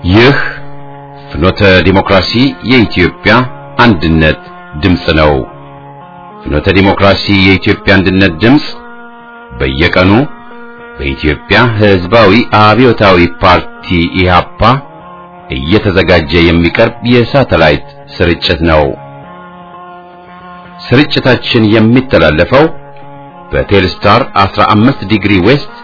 ይህ ፍኖተ ዲሞክራሲ የኢትዮጵያ አንድነት ድምፅ ነው። ፍኖተ ዲሞክራሲ የኢትዮጵያ አንድነት ድምፅ በየቀኑ በኢትዮጵያ ሕዝባዊ አብዮታዊ ፓርቲ ኢህአፓ እየተዘጋጀ የሚቀርብ የሳተላይት ስርጭት ነው። ስርጭታችን የሚተላለፈው በቴልስታር 15 ዲግሪ ዌስት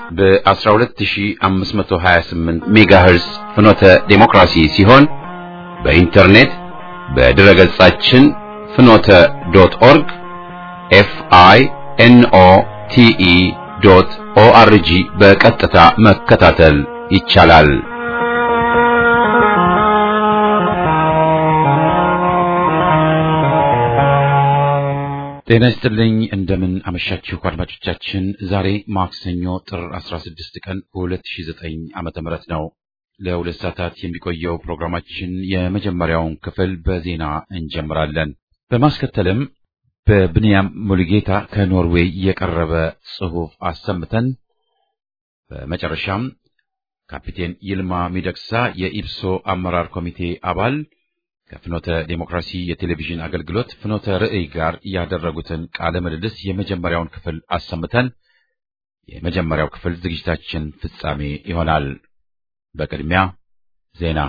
በ12528 ሜጋሄርስ ፍኖተ ዴሞክራሲ ሲሆን በኢንተርኔት በድረ ገጻችን ፍኖተ ዶት ኦርግ ኤፍ አይ ኤን ኦ ቲ ኢ ዶት ኦ አር ጂ በቀጥታ መከታተል ይቻላል። ጤና ይስጥልኝ። እንደምን አመሻችሁ አድማጮቻችን። ዛሬ ማክሰኞ ጥር 16 ቀን 2009 ዓመተ ምህረት ነው። ለሁለት ሰዓታት የሚቆየው ፕሮግራማችን የመጀመሪያውን ክፍል በዜና እንጀምራለን። በማስከተልም በብንያም ሙሉጌታ ከኖርዌይ የቀረበ ጽሑፍ አሰምተን በመጨረሻም ካፒቴን ይልማ ሚደቅሳ የኢብሶ አመራር ኮሚቴ አባል ከፍኖተ ዴሞክራሲ የቴሌቪዥን አገልግሎት ፍኖተ ርዕይ ጋር ያደረጉትን ቃለ ምልልስ የመጀመሪያውን ክፍል አሰምተን የመጀመሪያው ክፍል ዝግጅታችን ፍጻሜ ይሆናል። በቅድሚያ ዜና።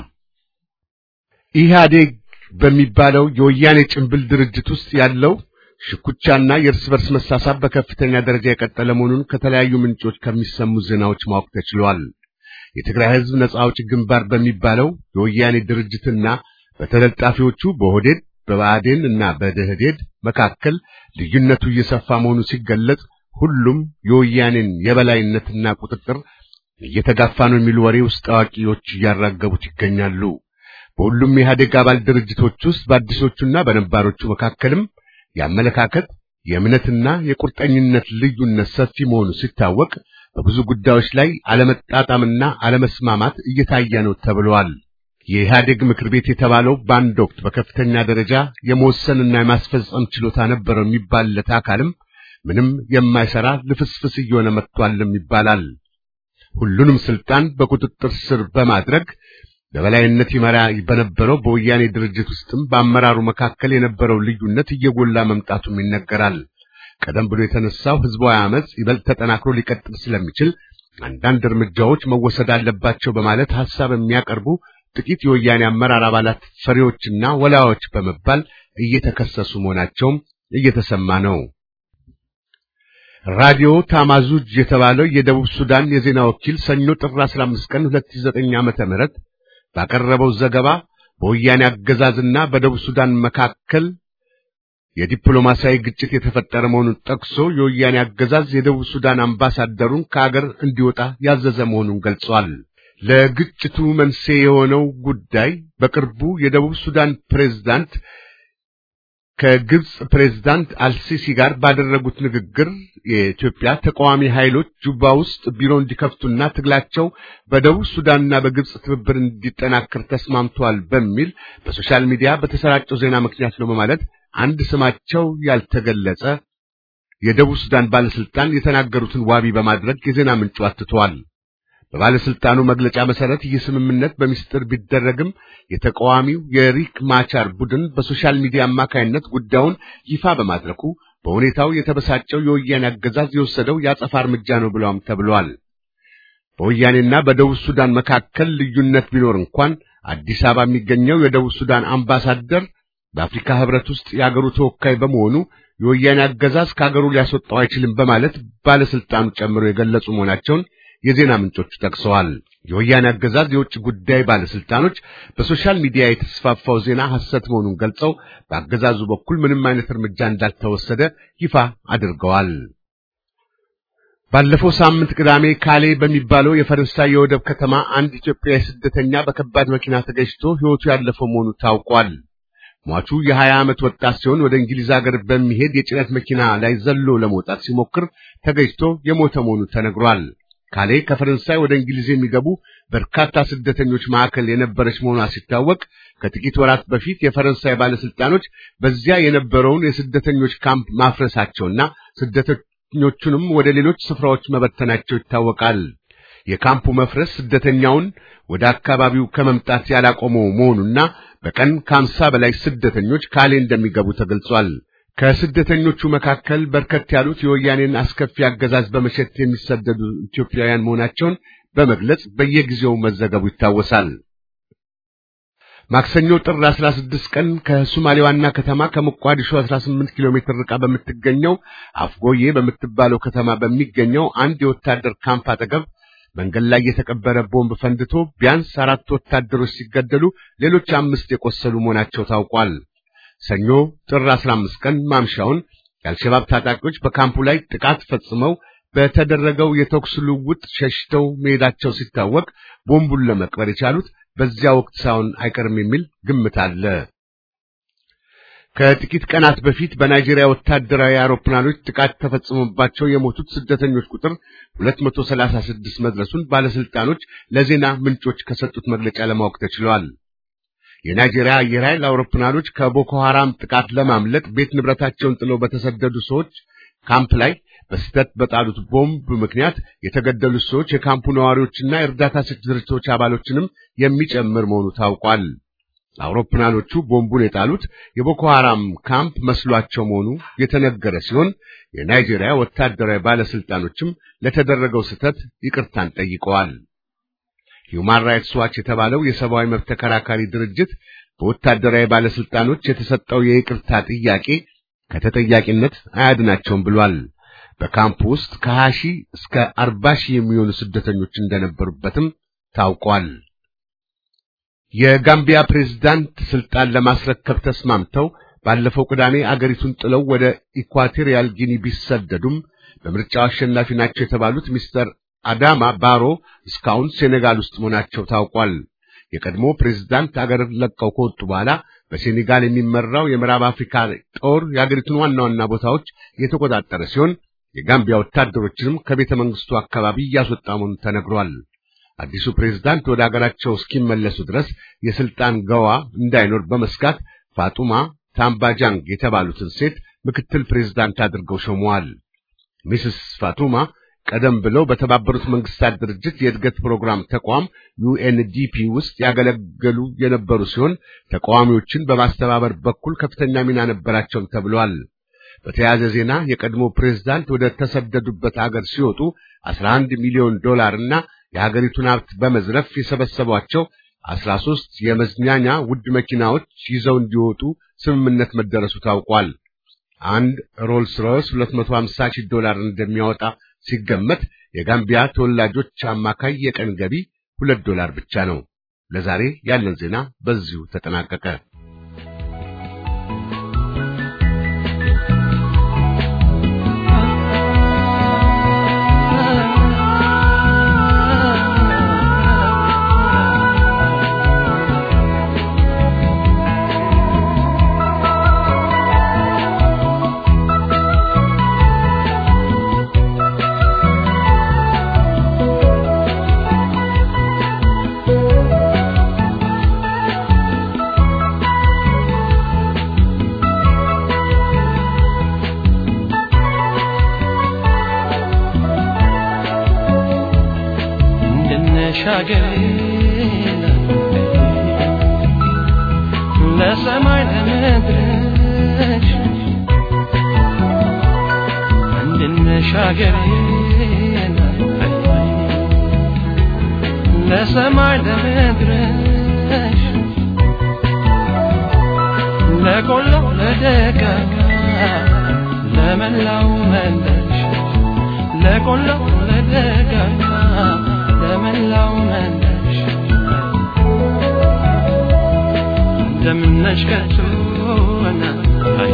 ኢህአዴግ በሚባለው የወያኔ ጭንብል ድርጅት ውስጥ ያለው ሽኩቻና የእርስ በርስ መሳሳብ በከፍተኛ ደረጃ የቀጠለ መሆኑን ከተለያዩ ምንጮች ከሚሰሙ ዜናዎች ማወቅ ተችሏል። የትግራይ ሕዝብ ነጻ አውጪ ግንባር በሚባለው የወያኔ ድርጅትና በተለጣፊዎቹ በኦህዴድ በብአዴን እና በደህዴድ መካከል ልዩነቱ እየሰፋ መሆኑ ሲገለጽ ሁሉም የወያኔን የበላይነትና ቁጥጥር እየተጋፋ ነው የሚሉ ወሬ ውስጥ አዋቂዎች እያራገቡት ይገኛሉ። በሁሉም የኢህአዴግ አባል ድርጅቶች ውስጥ በአዲሶቹና በነባሮቹ መካከልም የአመለካከት የእምነትና የቁርጠኝነት ልዩነት ሰፊ መሆኑ ሲታወቅ በብዙ ጉዳዮች ላይ አለመጣጣምና አለመስማማት እየታየ ነው ተብለዋል። የኢህአዴግ ምክር ቤት የተባለው በአንድ ወቅት በከፍተኛ ደረጃ የመወሰንና የማስፈጸም ችሎታ ነበረው የሚባልለት አካልም ምንም የማይሰራ ልፍስፍስ እየሆነ መጥቷልም ይባላል። ሁሉንም ስልጣን በቁጥጥር ስር በማድረግ በበላይነት ይመራ በነበረው በወያኔ ድርጅት ውስጥም በአመራሩ መካከል የነበረው ልዩነት እየጎላ መምጣቱም ይነገራል። ቀደም ብሎ የተነሳው ህዝባዊ አመጽ ይበልጥ ተጠናክሮ ሊቀጥል ስለሚችል አንዳንድ እርምጃዎች መወሰድ አለባቸው በማለት ሐሳብ የሚያቀርቡ ጥቂት የወያኔ አመራር አባላት ፈሪዎችና ወላዮች በመባል እየተከሰሱ መሆናቸውም እየተሰማ ነው። ራዲዮ ታማዙጅ የተባለው የደቡብ ሱዳን የዜና ወኪል ሰኞ ጥር 15 ቀን 2009 ዓመተ ምህረት ባቀረበው ዘገባ በወያኔ አገዛዝና በደቡብ ሱዳን መካከል የዲፕሎማሲያዊ ግጭት የተፈጠረ መሆኑን ጠቅሶ የወያኔ አገዛዝ የደቡብ ሱዳን አምባሳደሩን ከአገር እንዲወጣ ያዘዘ መሆኑን ገልጿል። ለግጭቱ መንስኤ የሆነው ጉዳይ በቅርቡ የደቡብ ሱዳን ፕሬዝዳንት ከግብጽ ፕሬዝዳንት አልሲሲ ጋር ባደረጉት ንግግር የኢትዮጵያ ተቃዋሚ ኃይሎች ጁባ ውስጥ ቢሮ እንዲከፍቱና ትግላቸው በደቡብ ሱዳንና በግብጽ ትብብር እንዲጠናከር ተስማምተዋል በሚል በሶሻል ሚዲያ በተሰራጨው ዜና ምክንያት ነው በማለት አንድ ስማቸው ያልተገለጸ የደቡብ ሱዳን ባለስልጣን የተናገሩትን ዋቢ በማድረግ የዜና ምንጩ አትተዋል። በባለስልጣኑ መግለጫ መሰረት ይህ ስምምነት በሚስጥር ቢደረግም የተቃዋሚው የሪክ ማቻር ቡድን በሶሻል ሚዲያ አማካይነት ጉዳዩን ይፋ በማድረጉ በሁኔታው የተበሳጨው የወያኔ አገዛዝ የወሰደው የአጸፋ እርምጃ ነው ብለውም ተብሏል። በወያኔና በደቡብ ሱዳን መካከል ልዩነት ቢኖር እንኳን አዲስ አበባ የሚገኘው የደቡብ ሱዳን አምባሳደር በአፍሪካ ሕብረት ውስጥ የአገሩ ተወካይ በመሆኑ የወያኔ አገዛዝ ከአገሩ ሊያስወጣው አይችልም በማለት ባለስልጣኑ ጨምሮ የገለጹ መሆናቸውን የዜና ምንጮቹ ጠቅሰዋል። የወያኔ አገዛዝ የውጭ ጉዳይ ባለስልጣኖች በሶሻል ሚዲያ የተስፋፋው ዜና ሐሰት መሆኑን ገልጸው በአገዛዙ በኩል ምንም አይነት እርምጃ እንዳልተወሰደ ይፋ አድርገዋል። ባለፈው ሳምንት ቅዳሜ ካሌ በሚባለው የፈረንሳይ የወደብ ከተማ አንድ ኢትዮጵያዊ ስደተኛ በከባድ መኪና ተገጭቶ ሕይወቱ ያለፈው መሆኑ ታውቋል። ሟቹ የሀያ ዓመት ወጣት ሲሆን ወደ እንግሊዝ ሀገር በሚሄድ የጭነት መኪና ላይ ዘሎ ለመውጣት ሲሞክር ተገጭቶ የሞተ መሆኑ ተነግሯል። ካሌ ከፈረንሳይ ወደ እንግሊዝ የሚገቡ በርካታ ስደተኞች ማዕከል የነበረች መሆኗ ሲታወቅ ከጥቂት ወራት በፊት የፈረንሳይ ባለስልጣኖች በዚያ የነበረውን የስደተኞች ካምፕ ማፍረሳቸውና ስደተኞቹንም ወደ ሌሎች ስፍራዎች መበተናቸው ይታወቃል። የካምፑ መፍረስ ስደተኛውን ወደ አካባቢው ከመምጣት ያላቆመው መሆኑና በቀን ከአምሳ በላይ ስደተኞች ካሌ እንደሚገቡ ተገልጿል። ከስደተኞቹ መካከል በርከት ያሉት የወያኔን አስከፊ አገዛዝ በመሸት የሚሰደዱ ኢትዮጵያውያን መሆናቸውን በመግለጽ በየጊዜው መዘገቡ ይታወሳል። ማክሰኞ ጥር 16 ቀን ከሶማሌ ዋና ከተማ ከሞቃዲሾ 18 ኪሎ ሜትር ርቃ በምትገኘው አፍጎዬ በምትባለው ከተማ በሚገኘው አንድ የወታደር ካምፕ አጠገብ መንገድ ላይ የተቀበረ ቦምብ ፈንድቶ ቢያንስ አራት ወታደሮች ሲገደሉ ሌሎች አምስት የቆሰሉ መሆናቸው ታውቋል። ሰኞ ጥር 15 ቀን ማምሻውን የአልሸባብ ታጣቂዎች በካምፑ ላይ ጥቃት ፈጽመው በተደረገው የተኩስ ልውውጥ ሸሽተው መሄዳቸው ሲታወቅ ቦምቡን ለመቅበር የቻሉት በዚያ ወቅት ሳይሆን አይቀርም የሚል ግምት አለ። ከጥቂት ቀናት በፊት በናይጄሪያ ወታደራዊ አውሮፕላኖች ጥቃት ተፈጽሞባቸው የሞቱት ስደተኞች ቁጥር 236 መድረሱን ባለስልጣኖች ለዜና ምንጮች ከሰጡት መግለጫ ለማወቅ ተችሏል። የናይጄሪያ አየር ኃይል አውሮፕላኖች ከቦኮ ሐራም ጥቃት ለማምለጥ ቤት ንብረታቸውን ጥለው በተሰደዱ ሰዎች ካምፕ ላይ በስህተት በጣሉት ቦምብ ምክንያት የተገደሉት ሰዎች የካምፑ ነዋሪዎችና የእርዳታ ሰጪ ድርጅቶች አባሎችንም የሚጨምር መሆኑ ታውቋል። አውሮፕላኖቹ ቦምቡን የጣሉት የቦኮ ሐራም ካምፕ መስሏቸው መሆኑ የተነገረ ሲሆን የናይጄሪያ ወታደራዊ ባለስልጣኖችም ለተደረገው ስህተት ይቅርታን ጠይቀዋል። ሂውማን ራይትስ ዋች የተባለው የሰብአዊ መብት ተከራካሪ ድርጅት በወታደራዊ ባለስልጣኖች የተሰጠው የይቅርታ ጥያቄ ከተጠያቂነት አያድናቸውም ብሏል። በካምፕ ውስጥ ከ20 ሺህ እስከ 40 ሺህ የሚሆኑ ስደተኞች እንደነበሩበትም ታውቋል። የጋምቢያ ፕሬዝዳንት ስልጣን ለማስረከብ ተስማምተው ባለፈው ቅዳሜ አገሪቱን ጥለው ወደ ኢኳቶሪያል ጊኒ ቢሰደዱም በምርጫው አሸናፊ ናቸው የተባሉት ሚስተር አዳማ ባሮ እስካሁን ሴኔጋል ውስጥ መሆናቸው ታውቋል። የቀድሞ ፕሬዝዳንት አገር ለቀው ከወጡ በኋላ በሴኔጋል የሚመራው የምዕራብ አፍሪካ ጦር የአገሪቱን ዋና ዋና ቦታዎች የተቆጣጠረ ሲሆን የጋምቢያ ወታደሮችንም ከቤተ መንግስቱ አካባቢ እያስወጣ መሆኑ ተነግሯል። አዲሱ ፕሬዝዳንት ወደ አገራቸው እስኪመለሱ ድረስ የስልጣን ገዋ እንዳይኖር በመስጋት ፋጡማ ታምባጃንግ የተባሉትን ሴት ምክትል ፕሬዝዳንት አድርገው ሾመዋል። ሚስስ ፋቱማ ቀደም ብለው በተባበሩት መንግስታት ድርጅት የእድገት ፕሮግራም ተቋም ዩኤንዲፒ ውስጥ ያገለገሉ የነበሩ ሲሆን ተቃዋሚዎችን በማስተባበር በኩል ከፍተኛ ሚና ነበራቸውም ተብሏል። በተያያዘ ዜና የቀድሞ ፕሬዝዳንት ወደ ተሰደዱበት አገር ሲወጡ 11 ሚሊዮን ዶላር እና የሀገሪቱን ሀብት በመዝረፍ የሰበሰቧቸው 13 የመዝናኛ ውድ መኪናዎች ይዘው እንዲወጡ ስምምነት መደረሱ ታውቋል። አንድ ሮልስ ሮይስ 250 ሺህ ዶላር እንደሚያወጣ ሲገመት የጋምቢያ ተወላጆች አማካይ የቀን ገቢ ሁለት ዶላር ብቻ ነው። ለዛሬ ያለን ዜና በዚሁ ተጠናቀቀ። ለሰማይ ለምድርሽ እንድንሻገር ለሰማይ ለምድርሽ ለቆሎ ለደጋ ለመላው መንደርሽ ለቆሎ ለደጋ ለመላው መንደርሽ እንደምነሽ ከቶና አይ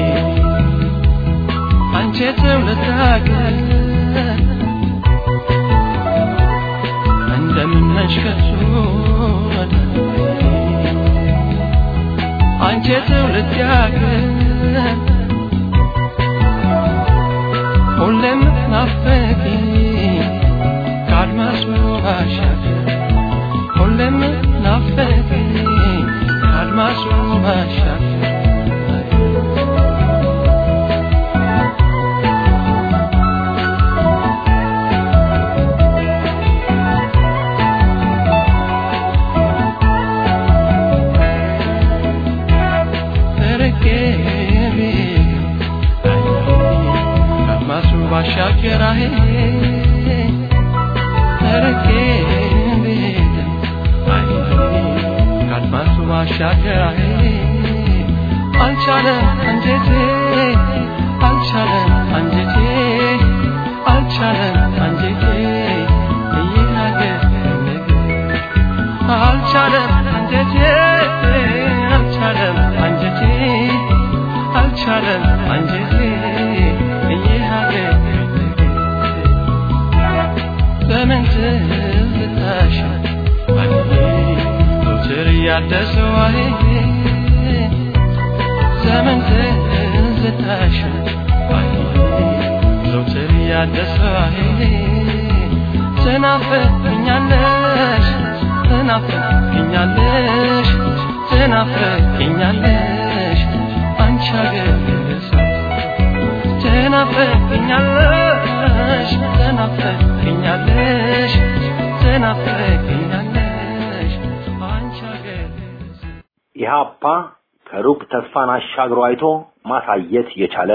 አንቺ ትውልድ ሀገር እንደምነሽ ከቶና አንቺ ትውልድ ሀገር ሁሌም ናፈቂ ከአድማስ ባሻገር ሁሌም ናፈቂ ከአድማስ ባሻገር ማሻገር አልቻለም አንጀቴ አልቻለም አንጀቴ አልቻለም አንጀቴ ይናገር አልቻለም አንጀቴ አልቻለም አንጀቴ አልቻለም አንጀቴ ይናገር ዘመን ትዝታሽ ዘውትር እያደሰው ዘመን ትዝታሽ ዘውትር እያደሰው ትናፍቅኛለሽ ትናፍቅኛለሽ ትናፍቅኛለሽ አንቺ አገር ሰው ትናፍቅኛለሽ ትናፍቅኛለሽ ትናፍቅኛለሽ አንቺ አገር ሰው ኢህአፓ ከሩቅ ተስፋን አሻግሮ አይቶ ማሳየት የቻለ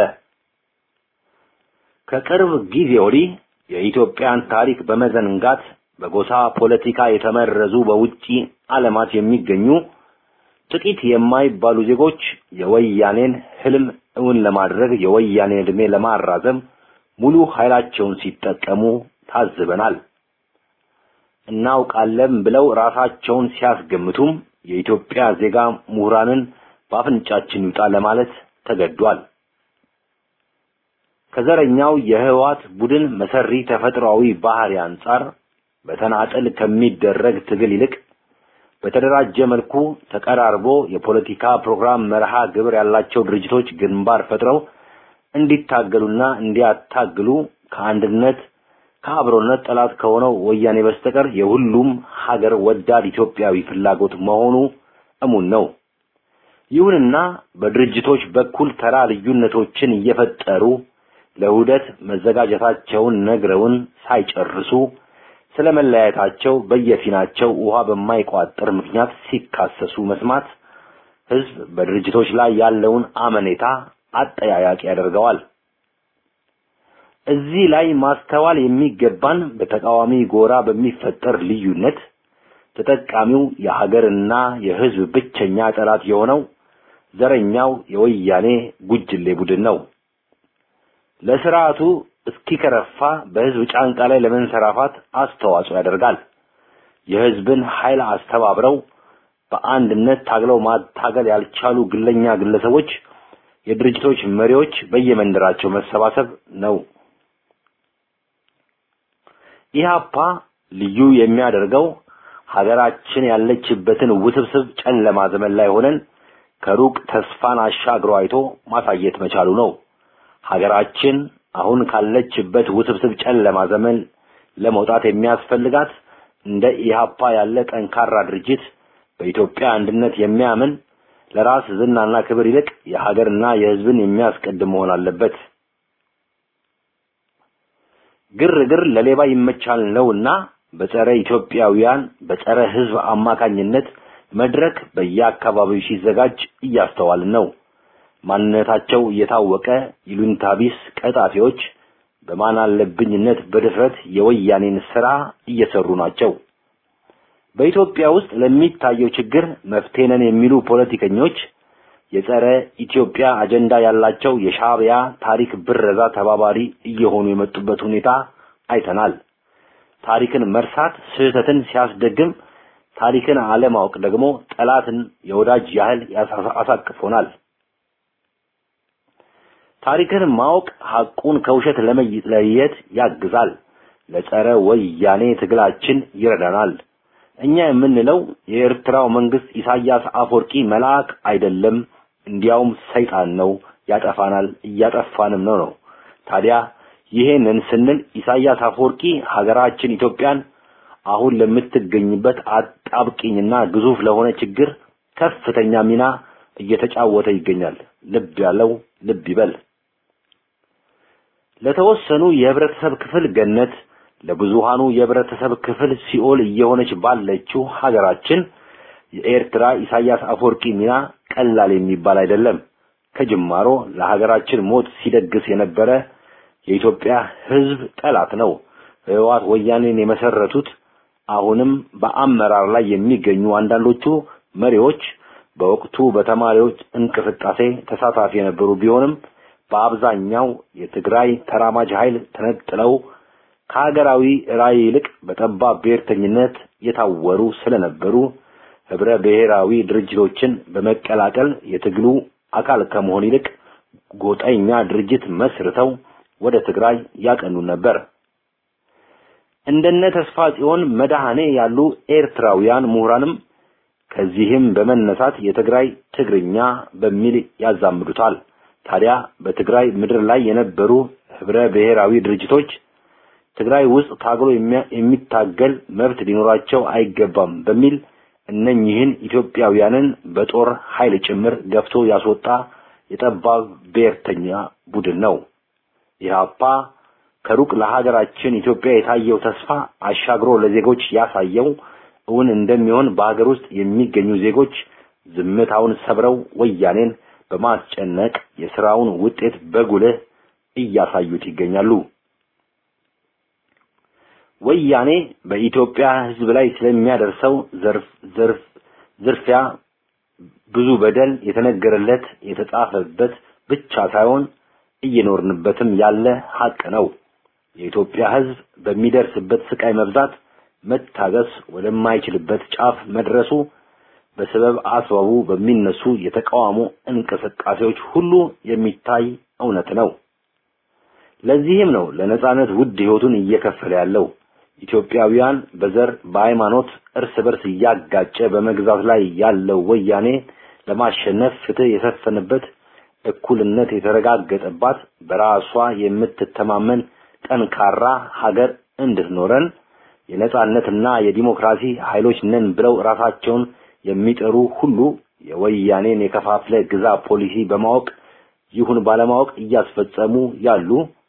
ከቅርብ ጊዜ ወዲህ የኢትዮጵያን ታሪክ በመዘንጋት በጎሳ ፖለቲካ የተመረዙ በውጪ ዓለማት የሚገኙ ጥቂት የማይባሉ ዜጎች የወያኔን ህልም እውን ለማድረግ የወያኔን ዕድሜ ለማራዘም ሙሉ ኃይላቸውን ሲጠቀሙ ታዝበናል። እናውቃለን ብለው ራሳቸውን ሲያስገምቱም የኢትዮጵያ ዜጋ ምሁራንን በአፍንጫችን ይውጣ ለማለት ተገዷል። ከዘረኛው የህወሓት ቡድን መሰሪ ተፈጥሯዊ ባህሪ አንጻር በተናጠል ከሚደረግ ትግል ይልቅ በተደራጀ መልኩ ተቀራርቦ የፖለቲካ ፕሮግራም መርሃ ግብር ያላቸው ድርጅቶች ግንባር ፈጥረው እንዲታገሉና እንዲያታግሉ ከአንድነት ከአብሮነት ጠላት ከሆነው ወያኔ በስተቀር የሁሉም ሀገር ወዳድ ኢትዮጵያዊ ፍላጎት መሆኑ እሙን ነው። ይሁንና በድርጅቶች በኩል ተራ ልዩነቶችን እየፈጠሩ ለውህደት መዘጋጀታቸውን ነግረውን ሳይጨርሱ ስለ መለያየታቸው በየፊናቸው ውሃ በማይቋጥር ምክንያት ሲካሰሱ መስማት ህዝብ በድርጅቶች ላይ ያለውን አመኔታ አጠያያቂ ያደርገዋል። እዚህ ላይ ማስተዋል የሚገባን በተቃዋሚ ጎራ በሚፈጠር ልዩነት ተጠቃሚው የሀገርና የህዝብ ብቸኛ ጠላት የሆነው ዘረኛው የወያኔ ጉጅሌ ቡድን ነው። ለስርዓቱ እስኪከረፋ በህዝብ ጫንቃ ላይ ለመንሰራፋት አስተዋጽኦ ያደርጋል። የህዝብን ኃይል አስተባብረው በአንድነት ታግለው ማታገል ያልቻሉ ግለኛ ግለሰቦች የድርጅቶች መሪዎች በየመንደራቸው መሰባሰብ ነው። ኢህአፓ ልዩ የሚያደርገው ሀገራችን ያለችበትን ውስብስብ ጨለማ ዘመን ላይ ሆነን ከሩቅ ተስፋን አሻግሮ አይቶ ማሳየት መቻሉ ነው። ሀገራችን አሁን ካለችበት ውስብስብ ጨለማ ዘመን ለመውጣት የሚያስፈልጋት እንደ ኢህአፓ ያለ ጠንካራ ድርጅት በኢትዮጵያ አንድነት የሚያምን ለራስ ዝናና ክብር ይልቅ የሀገርና የህዝብን የሚያስቀድም መሆን አለበት። ግርግር ለሌባ ይመቻል ነውና በጸረ ኢትዮጵያውያን በጸረ ህዝብ አማካኝነት መድረክ በየአካባቢው ሲዘጋጅ እያስተዋልን ነው። ማንነታቸው እየታወቀ ይሉኝታ ቢስ ቀጣፊዎች በማን አለብኝነት በድፍረት የወያኔን ስራ እየሰሩ ናቸው። በኢትዮጵያ ውስጥ ለሚታየው ችግር መፍትሄ ነን የሚሉ ፖለቲከኞች የጸረ ኢትዮጵያ አጀንዳ ያላቸው የሻዕቢያ ታሪክ ብረዛ ተባባሪ እየሆኑ የመጡበት ሁኔታ አይተናል። ታሪክን መርሳት ስህተትን ሲያስደግም፣ ታሪክን አለማወቅ ደግሞ ጠላትን የወዳጅ ያህል አሳቅፎናል። ታሪክን ማወቅ ሐቁን ከውሸት ለመለየት ያግዛል። ለጸረ ወያኔ ትግላችን ይረዳናል። እኛ የምንለው የኤርትራው መንግስት ኢሳያስ አፈወርቂ መልአክ አይደለም፣ እንዲያውም ሰይጣን ነው፣ ያጠፋናል፣ እያጠፋንም ነው ነው። ታዲያ ይሄንን ስንል ኢሳያስ አፈወርቂ ሀገራችን ኢትዮጵያን አሁን ለምትገኝበት አጣብቂኝና ግዙፍ ለሆነ ችግር ከፍተኛ ሚና እየተጫወተ ይገኛል። ልብ ያለው ልብ ይበል። ለተወሰኑ የህብረተሰብ ክፍል ገነት ለብዙሃኑ የህብረተሰብ ክፍል ሲኦል እየሆነች ባለችው ሀገራችን የኤርትራ ኢሳያስ አፈወርቂ ሚና ቀላል የሚባል አይደለም። ከጅማሮ ለሀገራችን ሞት ሲደግስ የነበረ የኢትዮጵያ ህዝብ ጠላት ነው። ህወሓት ወያኔን የመሰረቱት አሁንም በአመራር ላይ የሚገኙ አንዳንዶቹ መሪዎች በወቅቱ በተማሪዎች እንቅስቃሴ ተሳታፊ የነበሩ ቢሆንም በአብዛኛው የትግራይ ተራማጅ ኃይል ተነጥለው ከሀገራዊ ራዕይ ይልቅ በጠባብ ብሔርተኝነት የታወሩ ስለነበሩ ህብረ ብሔራዊ ድርጅቶችን በመቀላቀል የትግሉ አካል ከመሆን ይልቅ ጎጠኛ ድርጅት መስርተው ወደ ትግራይ ያቀኑ ነበር። እንደነ ተስፋ ጽዮን መድኃኔ ያሉ ኤርትራውያን ምሁራንም ከዚህም በመነሳት የትግራይ ትግርኛ በሚል ያዛምዱታል። ታዲያ በትግራይ ምድር ላይ የነበሩ ህብረ ብሔራዊ ድርጅቶች ትግራይ ውስጥ ታግሎ የሚታገል መብት ሊኖራቸው አይገባም በሚል እነኚህን ኢትዮጵያውያንን በጦር ኃይል ጭምር ገፍቶ ያስወጣ የጠባብ ብሔርተኛ ቡድን ነው። ኢህአፓ ከሩቅ ለሀገራችን ኢትዮጵያ የታየው ተስፋ አሻግሮ ለዜጎች ያሳየው እውን እንደሚሆን በሀገር ውስጥ የሚገኙ ዜጎች ዝምታውን ሰብረው ወያኔን በማስጨነቅ የስራውን ውጤት በጉልህ እያሳዩት ይገኛሉ። ወያኔ በኢትዮጵያ ሕዝብ ላይ ስለሚያደርሰው ዘርፍ ዘርፍ ዝርፊያ ብዙ በደል የተነገረለት የተጻፈበት ብቻ ሳይሆን እየኖርንበትም ያለ ሀቅ ነው። የኢትዮጵያ ሕዝብ በሚደርስበት ስቃይ መብዛት መታገስ ወደማይችልበት ጫፍ መድረሱ በሰበብ አስባቡ በሚነሱ የተቃውሞ እንቅስቃሴዎች ሁሉ የሚታይ እውነት ነው። ለዚህም ነው ለነጻነት ውድ ህይወቱን እየከፈለ ያለው። ኢትዮጵያውያን በዘር በሃይማኖት እርስ በርስ እያጋጨ በመግዛት ላይ ያለው ወያኔ ለማሸነፍ ፍትህ የሰፈነበት እኩልነት የተረጋገጠባት በራሷ የምትተማመን ጠንካራ ሀገር እንድትኖረን የነጻነትና የዲሞክራሲ ኃይሎች ነን ብለው ራሳቸውን የሚጠሩ ሁሉ የወያኔን የከፋፍለ ግዛ ፖሊሲ በማወቅ ይሁን ባለማወቅ እያስፈጸሙ ያሉ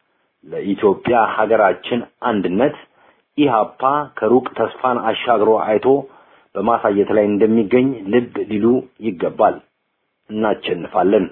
ለኢትዮጵያ ሀገራችን አንድነት ኢህአፓ ከሩቅ ተስፋን አሻግሮ አይቶ በማሳየት ላይ እንደሚገኝ ልብ ሊሉ ይገባል። እናቸንፋለን።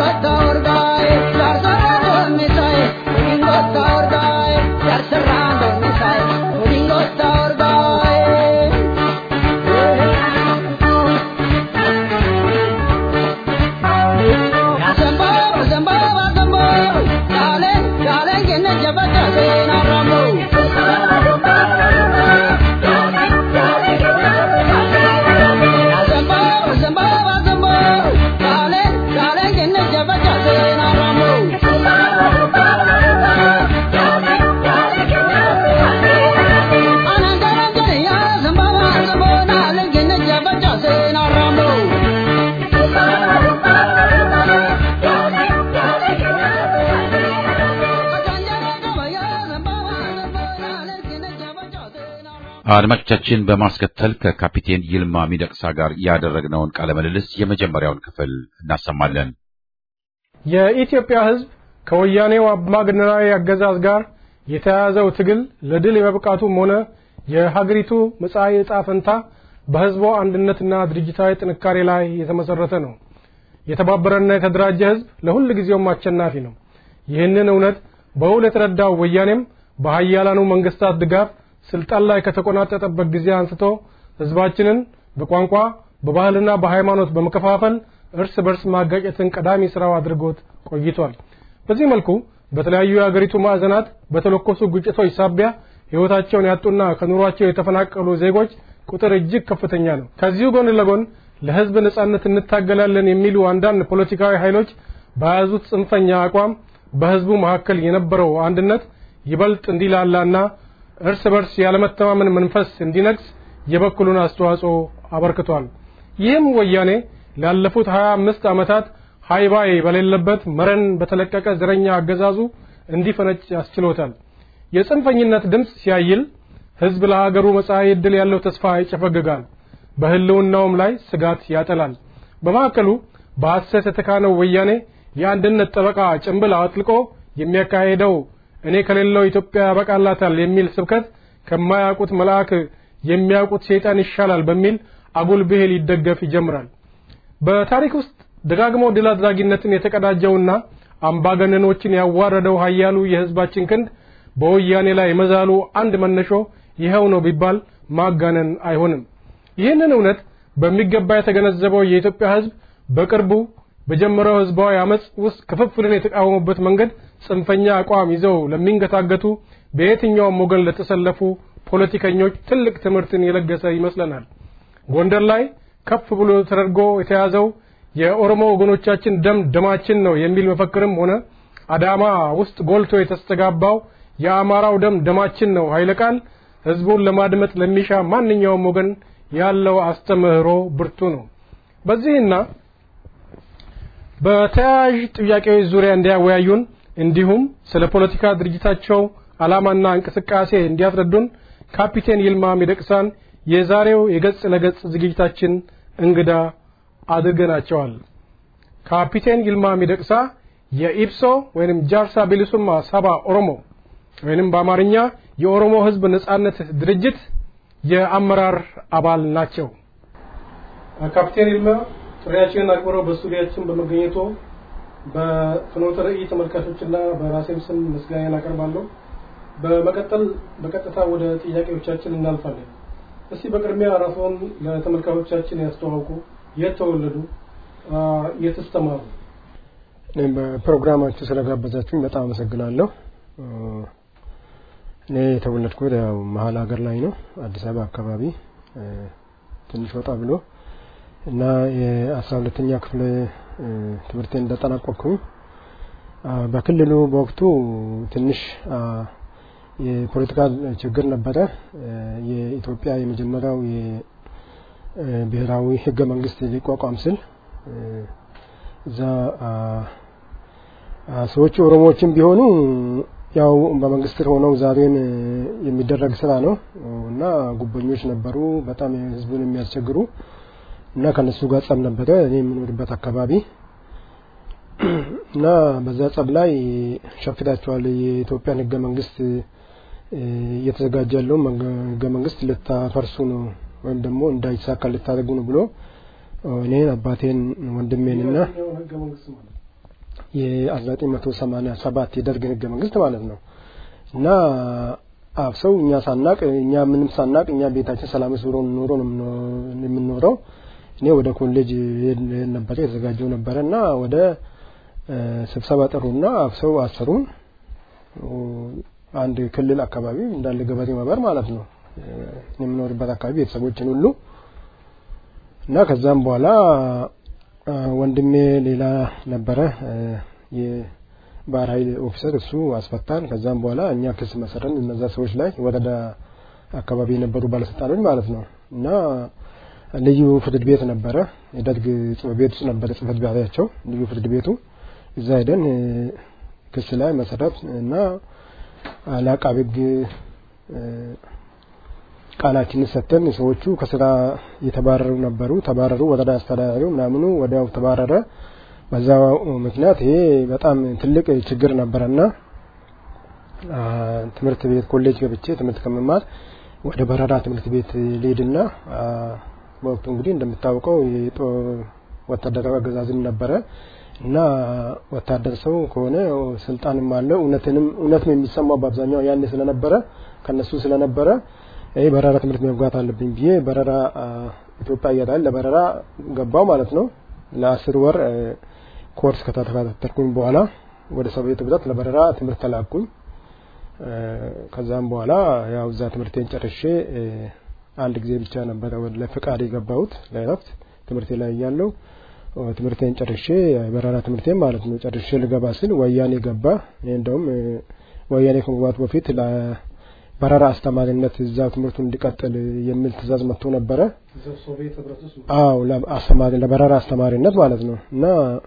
Serrano አድማጮቻችን በማስከተል ከካፒቴን ይልማ ሚደቅሳ ጋር ያደረግነውን ቃለ ምልልስ የመጀመሪያውን ክፍል እናሰማለን። የኢትዮጵያ ሕዝብ ከወያኔው አምባገነናዊ አገዛዝ ጋር የተያያዘው ትግል ለድል የመብቃቱም ሆነ የሀገሪቱ መጻኢ ዕጣ ፈንታ በሕዝቡ አንድነትና ድርጅታዊ ጥንካሬ ላይ የተመሰረተ ነው። የተባበረና የተደራጀ ሕዝብ ለሁል ጊዜውም አሸናፊ ነው። ይህንን እውነት በውል የተረዳው ወያኔም በሀያላኑ መንግስታት ድጋፍ ስልጣን ላይ ከተቆናጠጠበት ጊዜ አንስቶ ሕዝባችንን በቋንቋ በባህልና በሃይማኖት በመከፋፈል እርስ በርስ ማጋጨትን ቀዳሚ ስራው አድርጎት ቆይቷል። በዚህ መልኩ በተለያዩ የአገሪቱ ማዕዘናት በተለኮሱ ግጭቶች ሳቢያ ሕይወታቸውን ያጡና ከኑሯቸው የተፈናቀሉ ዜጎች ቁጥር እጅግ ከፍተኛ ነው። ከዚሁ ጎን ለጎን ለሕዝብ ነጻነት እንታገላለን የሚሉ አንዳንድ ፖለቲካዊ ኃይሎች በያዙት ጽንፈኛ አቋም በሕዝቡ መካከል የነበረው አንድነት ይበልጥ እንዲላላና እርስ በርስ ያለመተማመን መንፈስ እንዲነግስ የበኩሉን አስተዋጽኦ አበርክቷል። ይህም ወያኔ ላለፉት 25 ዓመታት ሃይባይ በሌለበት መረን በተለቀቀ ዘረኛ አገዛዙ እንዲፈነጭ ያስችሎታል። የጽንፈኝነት ድምፅ ሲያይል ሕዝብ ለሀገሩ መጻኢ ዕድል ያለው ተስፋ ይጨፈግጋል፣ በህልውናውም ላይ ስጋት ያጠላል። በማዕከሉ በሐሰት የተካነው ወያኔ የአንድነት ጠበቃ ጭንብል አጥልቆ የሚያካሄደው እኔ ከሌለው ኢትዮጵያ ያበቃላታል የሚል ስብከት ከማያውቁት መልአክ የሚያውቁት ሰይጣን ይሻላል በሚል አጉል ብሄል ይደገፍ ይጀምራል። በታሪክ ውስጥ ደጋግሞ ድል አድራጊነትን የተቀዳጀውና አምባገነኖችን ያዋረደው ኃያሉ የህዝባችን ክንድ በወያኔ ላይ መዛሉ አንድ መነሾ ይኸው ነው ቢባል ማጋነን አይሆንም። ይህንን እውነት በሚገባ የተገነዘበው የኢትዮጵያ ህዝብ በቅርቡ በጀመረው ህዝባዊ አመጽ ውስጥ ክፍፍልን የተቃወሙበት መንገድ ጽንፈኛ አቋም ይዘው ለሚንገታገቱ በየትኛውም ወገን ለተሰለፉ ፖለቲከኞች ትልቅ ትምህርትን የለገሰ ይመስለናል። ጎንደር ላይ ከፍ ብሎ ተደርጎ የተያዘው የኦሮሞ ወገኖቻችን ደም ደማችን ነው የሚል መፈክርም ሆነ አዳማ ውስጥ ጎልቶ የተስተጋባው የአማራው ደም ደማችን ነው ኃይለ ቃል ህዝቡን ለማድመጥ ለሚሻ ማንኛውም ወገን ያለው አስተምህሮ ብርቱ ነው። በዚህና በተያያዥ ጥያቄዎች ዙሪያ እንዲያወያዩን እንዲሁም ስለ ፖለቲካ ድርጅታቸው ዓላማና እንቅስቃሴ እንዲያስረዱን ካፒቴን ይልማ ሚደቅሳን የዛሬው የገጽ ለገጽ ዝግጅታችን እንግዳ አድርገናቸዋል። ካፒቴን ይልማ ሚደቅሳ የኢብሶ ወይንም ጃርሳ ቢሊሱማ ሳባ ኦሮሞ ወይንም በአማርኛ የኦሮሞ ህዝብ ነጻነት ድርጅት የአመራር አባል ናቸው። ካፒቴን ይልማ ጥሪያችንን አክብረው በስቱዲያችን በመገኘቱ በፍኖተ ራዕይ ተመልካቾችና በራሴም ስም ምስጋናን አቀርባለሁ። በመቀጠል በቀጥታ ወደ ጥያቄዎቻችን እናልፋለን። እስቲ በቅድሚያ ራስዎን ለተመልካቾቻችን ያስተዋውቁ። የት ተወለዱ? የትስ ተማሩ? እኔም በፕሮግራማችሁ ስለጋበዛችሁኝ በጣም አመሰግናለሁ። እኔ የተወለድኩት ያው መሀል ሀገር ላይ ነው፣ አዲስ አበባ አካባቢ ትንሽ ወጣ ብሎ እና የአስራ ሁለተኛ ክፍል ትምህርቴን እንደጠናቀቅኩኝ በክልሉ በወቅቱ ትንሽ የፖለቲካ ችግር ነበረ። የኢትዮጵያ የመጀመሪያው የብሔራዊ ህገ መንግስት ሊቋቋም ስል እዛ ሰዎቹ ኦሮሞዎችም ቢሆኑ ያው በመንግስት ስር ሆነው ዛሬን የሚደረግ ስራ ነው እና ጉቦኞች ነበሩ፣ በጣም ህዝቡን የሚያስቸግሩ እና ከነሱ ጋር ጸብ ነበረ እኔ የምኖርበት አካባቢ እና በዛ ጸብ ላይ ሸፍታቸዋል የኢትዮጵያን ህገ መንግስት እየተዘጋጀ ያለውን ህገ መንግስት ልታፈርሱ ነው ወይም ደግሞ እንዳይሳካ ልታደርጉ ነው ብሎ እኔን አባቴን ወንድሜንና የ1987 የደርግን ህገ መንግስት ማለት ነው እና አፍሰው እኛ ሳናቅ እኛ ምንም ሳናቅ እኛ ቤታችን ሰላም ብሎ ኑሮ ነው የምንኖረው። እኔ ወደ ኮሌጅ ነበረ የተዘጋጀው ነበረ እና ወደ ስብሰባ ጠሩና አፍሰው አሰሩን። አንድ ክልል አካባቢ እንዳለ ገበሬ ማህበር ማለት ነው የምኖርበት አካባቢ ቤተሰቦችን ሁሉ እና ከዛም በኋላ ወንድሜ ሌላ ነበረ የባህር ኃይል ኦፊሰር እሱ አስፈታን። ከዛም በኋላ እኛ ክስ መሰረን እነዛ ሰዎች ላይ ወረዳ አካባቢ የነበሩ ባለስልጣኖች ማለት ነው እና ልዩ ፍርድ ቤት ነበረ የደርግ ጽሕፈት ቤት ውስጥ ነበረ ጽሕፈት ቤታቸው ልዩ ፍርድ ቤቱ እዛ ሄደን ክስ ላይ መሰረት እና ለአቃቤ ሕግ ቃላችንን ሰጥተን ሰዎቹ ከስራ የተባረሩ ነበሩ። ተባረሩ። ወረዳ አስተዳዳሪው ምናምኑ ወዲያው ተባረረ። በዛው ምክንያት ይሄ በጣም ትልቅ ችግር ነበረና አ፣ ትምህርት ቤት ኮሌጅ ገብቼ ትምህርት ከመማር ወደ በረራ ትምህርት ቤት ልሄድና አ፣ በወቅቱ እንግዲህ እንደምታውቀው የጦር ወታደራዊ አገዛዝም ነበረ እና ወታደር ሰው ከሆነ ስልጣንም አለው እውነትንም እውነትም የሚሰማው በአብዛኛው ያኔ ስለነበረ ከነሱ ስለነበረ ይህ በረራ ትምህርት መግባት አለብኝ ብዬ በረራ አ፣ ኢትዮጵያ እያታል ለበረራ ገባው ማለት ነው። ለአስር ወር አ፣ ኮርስ ከተከታተልኩኝ በኋላ ወደ ሶቪየት ህብረት ለበረራ ትምህርት ተላኩኝ። አ፣ ከዛም በኋላ ያው እዛ ትምህርቴን ጨርሼ አ፣ አንድ ጊዜ ብቻ ነበረ ወደ ለፍቃድ የገባሁት ለእረፍት ትምህርቴ ላይ እያለሁ አ፣ ትምህርቴን ጨርሼ የበረራ ትምህርቴን ማለት ነው ጨርሼ ልገባ ስል ወያኔ ገባ። እኔ እንደውም አ፣ ወያኔ ከመግባቱ በፊት ለበረራ አስተማሪነት እዛው ትምህርቱን እንዲቀጥል የሚል ትእዛዝ መጥቶ ነበረ። አዎ ለአስተማሪ ለበረራ አስተማሪነት ማለት ነው እና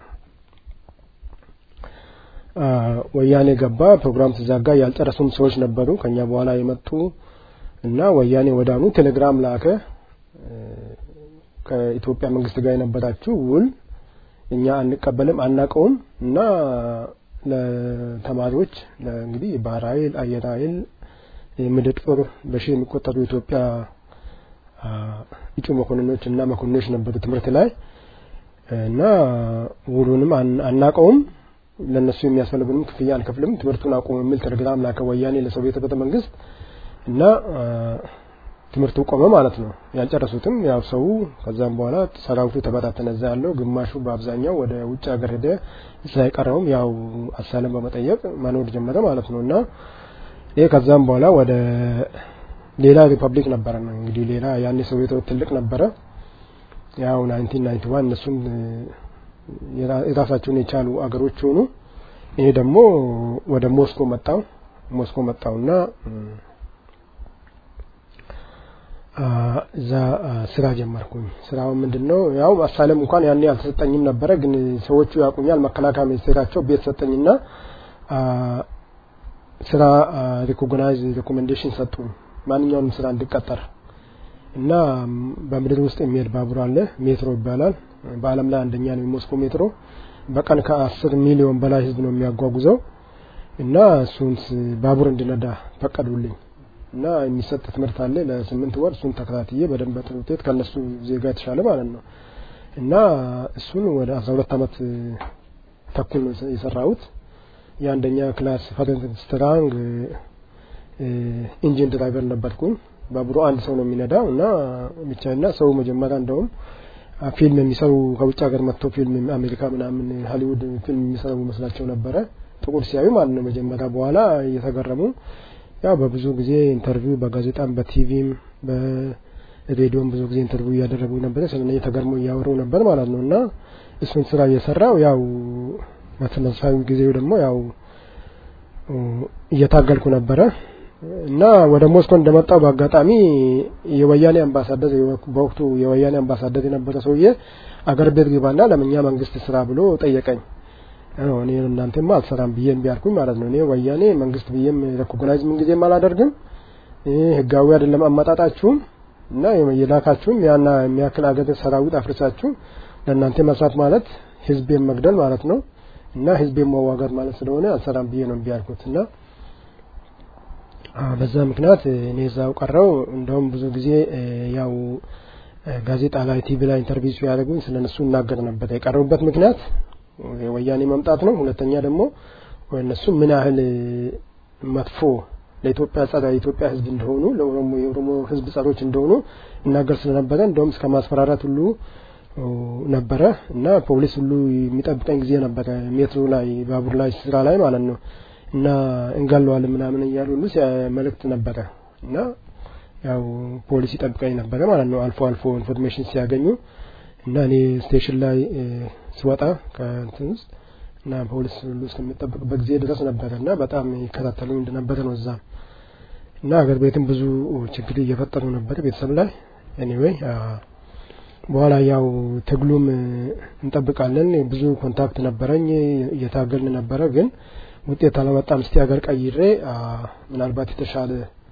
አ፣ ወያኔ ገባ። ፕሮግራም ተዛጋ። ያልጨረሱም ሰዎች ነበሩ ከኛ በኋላ የመጡ እና ወያኔ ወዳኑ ቴሌግራም ላከ። እ፣ ከኢትዮጵያ መንግስት ጋር የነበራችሁ ውል እኛ አንቀበልም አናቀውም እና ለተማሪዎች ለ- እንግዲህ ባህር ኃይል፣ አየር ኃይል፣ የምድር ጦር በሺህ የሚቆጠሩ የኢትዮጵያ አ፣ እጩ መኮንኖች እና መኮንኖች ነበሩ ትምህርት ላይ እና ውሉንም አን- አናቀውም ለነሱ የሚያስፈልጉንም ክፍያ አንከፍልም፣ ትምህርቱን አቁሙ የሚል ቴሌግራም ላከ ወያኔ ለሶቪየት ቤተ መንግስት እና አ፣ ትምህርቱ ቆመ ማለት ነው። ያልጨረሱትም ያው ሰው ከዛም በኋላ ሰራዊቱ ተበታተነ። እዛ ያለው ግማሹ በአብዛኛው ወደ ውጭ ሀገር ሄደ። እዛ የቀረውም ያው አሳለም በመጠየቅ መኖር ጀመረ ማለት ነው እና ይህ ከዛም በኋላ ወደ ሌላ ሪፐብሊክ ነበረ ነው እንግዲህ ሌላ ያኔ ሶቪየት ትልቅ ነበረ። ያው 1991 እነሱም የራ- የራሳቸውን የቻሉ አገሮች ሆኑ። ይሄ ደግሞ ወደ ሞስኮ መጣው ሞስኮ መጣውና እም፣ አ፣ እዛ አ፣ ስራ ጀመርኩኝ። ስራው ምንድነው? ያው አሳለም እንኳን ያኔ አልተሰጠኝም ነበረ፣ ግን ሰዎቹ ያውቁኛል። መከላከያ ሚኒስቴራቸው ቤት ሰጠኝና አ፣ ስራ ሪኮግናይዝ ሪኮሜንዴሽን ሰጡኝ ማንኛውንም ስራ እንድቀጠር እና ም፣ በምድር ውስጥ የሚሄድ ባቡር አለ ሜትሮ ይባላል በአለም ላይ አንደኛ ነው የሞስኮ ሜትሮ በቀን ከአስር ሚሊዮን በላይ ህዝብ ነው የሚያጓጉዘው እና እሱን ስ- ባቡር እንድነዳ ፈቀዱልኝ እና የሚሰጥ ትምህርት አለ ለስምንት ወር እሱን ተከታትዬ በደንብ በጥሩ ውጤት ከነሱ ዜጋ የተሻለ ማለት ነው እና እሱን ወደ አስራ ሁለት አመት ተኩል ነው የሰ- የሰራሁት የአንደኛ ክላስ ፈረንት ስትራንግ ኢንጂን ድራይቨር ነበርኩኝ ባቡሩ አንድ ሰው ነው የሚነዳው እና ብቻና ሰው መጀመሪያ እንደውም አ፣ ፊልም የሚሰሩ ከውጭ ሀገር መጥቶ ፊልም አሜሪካ ምናምን ሀሊውድ ፊልም የሚሰሩ መስላቸው ነበረ ጥቁር ሲያዩ ማለት ነው መጀመሪያ በኋላ እየተገረሙ ያው በብዙ ጊዜ ኢንተርቪው በጋዜጣም በቲቪም በሬዲዮም ብዙ ጊዜ ኢንተርቪው እያደረጉ ነበረ ስለነ ተገርሞ እያወሩ ነበር ማለት ነው እና እሱን ስራ እየሰራው ያው በተመሳሳይ ጊዜው ደግሞ ያው እ፣ እየታገልኩ ነበረ እና ወደ ሞስኮ እንደመጣው በአጋጣሚ የወያኔ አምባሳደር በወቅቱ የወያኔ አምባሳደር የነበረ ሰውዬ አገር ቤት ግባና ለምኛ መንግስት ስራ ብሎ ጠየቀኝ። አዎ እኔ እናንተማ አልሰራም ብዬ እምቢ አልኩኝ ማለት ነው። እኔ ወያኔ መንግስት ብዬም ሬኮግናይዝ ምን ጊዜም አላደርግም። ይህ ህጋዊ አይደለም አመጣጣችሁም እና የላካችሁም ያና የሚያክል አገር ሰራዊት አፍርሳችሁ ለእናንተ መስራት ማለት ህዝቤን መግደል ማለት ነው እና ህዝቤን መዋጋት ማለት ስለሆነ አልሰራም ብዬ ነው እምቢ አልኩት እና አ፣ በዛ ምክንያት እ፣ እኔ እዛው ቀረው። እንደውም ብዙ ጊዜ እ፣ ያው እ፣ ጋዜጣ ላይ ቲቪ ላይ ኢንተርቪው ሲያደርጉኝ ስለ እነሱ እናገር ነበር። የቀረቡበት ምክንያት የወያኔ መምጣት ነው። ሁለተኛ ደግሞ እነሱ ምን ያህል እ፣ መጥፎ ለኢትዮጵያ ጸረ የኢትዮጵያ ህዝብ እንደሆኑ ለኦሮሞ የኦሮሞ ህዝብ ጸሮች እንደሆኑ እናገር ስለነበረ እንደውም እስከ ማስፈራራት ሁሉ ኦ፣ ነበረ እና ፖሊስ ሁሉ የሚጠብቀኝ ጊዜ ነበረ ሜትሮ ላይ ባቡር ላይ ስራ ላይ ማለት ነው እና እንገለዋለን ምናምን እያሉ ሁሉ ሲያ- መልእክት ነበረ እና ያው ፖሊስ ይጠብቀኝ ነበረ ማለት ነው አልፎ አልፎ ኢንፎርሜሽን ሲያገኙ እና እኔ ስቴሽን ላይ እ፣ ስወጣ ከእንትን ውስጥ እና ፖሊስ ሁሉ እስከሚጠብቅበት ጊዜ ድረስ ነበረ እና በጣም ይከታተሉኝ እንደነበረ ነው እዛ እና ሀገር ቤትም ብዙ ችግር እየፈጠሩ ነበር ቤተሰብ ላይ ኤኒዌይ በኋላ ያው ትግሉም እ፣ እንጠብቃለን ብዙ ኮንታክት ነበረኝ እየታገልን ነበረ ግን ውጤት አለመጣም እስቲ ሀገር ቀይሬ አ፣ ምናልባት የተሻለ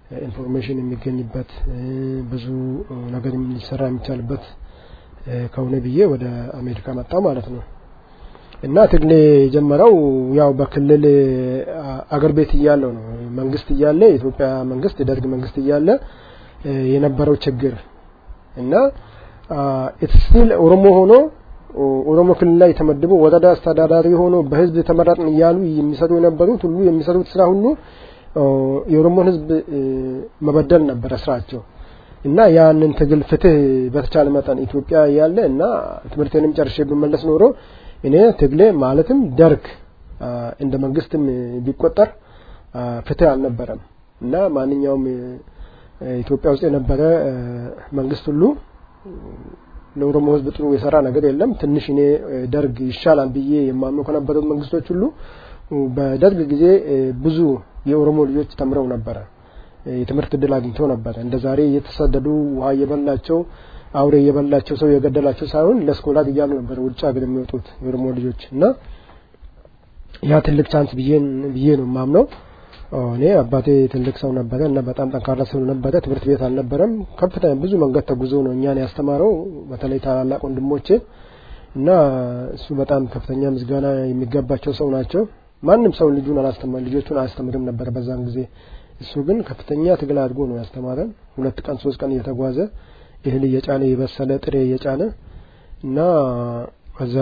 ኢንፎርሜሽን የሚገኝበት ብዙ ነገር ሊሰራ የሚቻልበት ከሆነ ብዬ ወደ አሜሪካ መጣ ማለት ነው። እና ትግሌ የጀመረው ያው በክልል አገር ቤት እያለው ነው። መንግስት እያለ የኢትዮጵያ መንግስት የደርግ መንግስት እያለ የነበረው ችግር እና ስቲል ኦሮሞ ሆኖ ኦሮሞ ክልል ላይ ተመድቦ ወረዳ አስተዳዳሪ ሆኖ በህዝብ ተመረጥን እያሉ የሚሰሩ የነበሩት ሁሉ የሚሰሩት ስራ ሁሉ የኦሮሞን ህዝብ መበደል ነበረ ስራቸው እና ያንን ትግል ፍትህ በተቻለ መጠን ኢትዮጵያ ያለ እና ትምህርቴንም ጨርሼ ብመለስ ኖሮ እኔ ትግሌ ማለትም ደርግ እንደ መንግስትም ቢቆጠር ፍትህ አልነበረም እና ማንኛውም ኢትዮጵያ ውስጥ የነበረ መንግስት ሁሉ ለኦሮሞ ህዝብ ጥሩ የሰራ ነገር የለም። ትንሽ እኔ ደርግ ይሻላል ብዬ የማምነው ከነበሩት መንግስቶች ሁሉ በደርግ ጊዜ ብዙ የኦሮሞ ልጆች ተምረው ነበረ። የትምህርት እድል አግኝተው ነበረ። እንደ ዛሬ እየተሰደዱ ውሃ እየበላቸው አውሬ እየበላቸው ሰው የገደላቸው ሳይሆን ለስኮላት እያሉ ነበር ውጭ ሀገር የሚወጡት የኦሮሞ ልጆች እና ያ ትልቅ ቻንስ ብዬ ነው የማምነው። እኔ አባቴ ትልቅ ሰው ነበረ እና በጣም ጠንካራ ሰው ነበረ። ትምህርት ቤት አልነበረም። ከፍተኛ ብዙ መንገድ ተጉዞ ነው እኛን ያስተማረው፣ በተለይ ታላላቅ ወንድሞቼ እና እሱ በጣም ከፍተኛ ምስጋና የሚገባቸው ሰው ናቸው። ማንም ሰው ልጁን አላስተማር ልጆቹን አያስተምርም ነበር በዛን ጊዜ። እሱ ግን ከፍተኛ ትግል አድርጎ ነው ያስተማረን። ሁለት ቀን ሶስት ቀን እየተጓዘ እህል እየጫነ የበሰለ ጥሬ እየጫነ እና ከዛ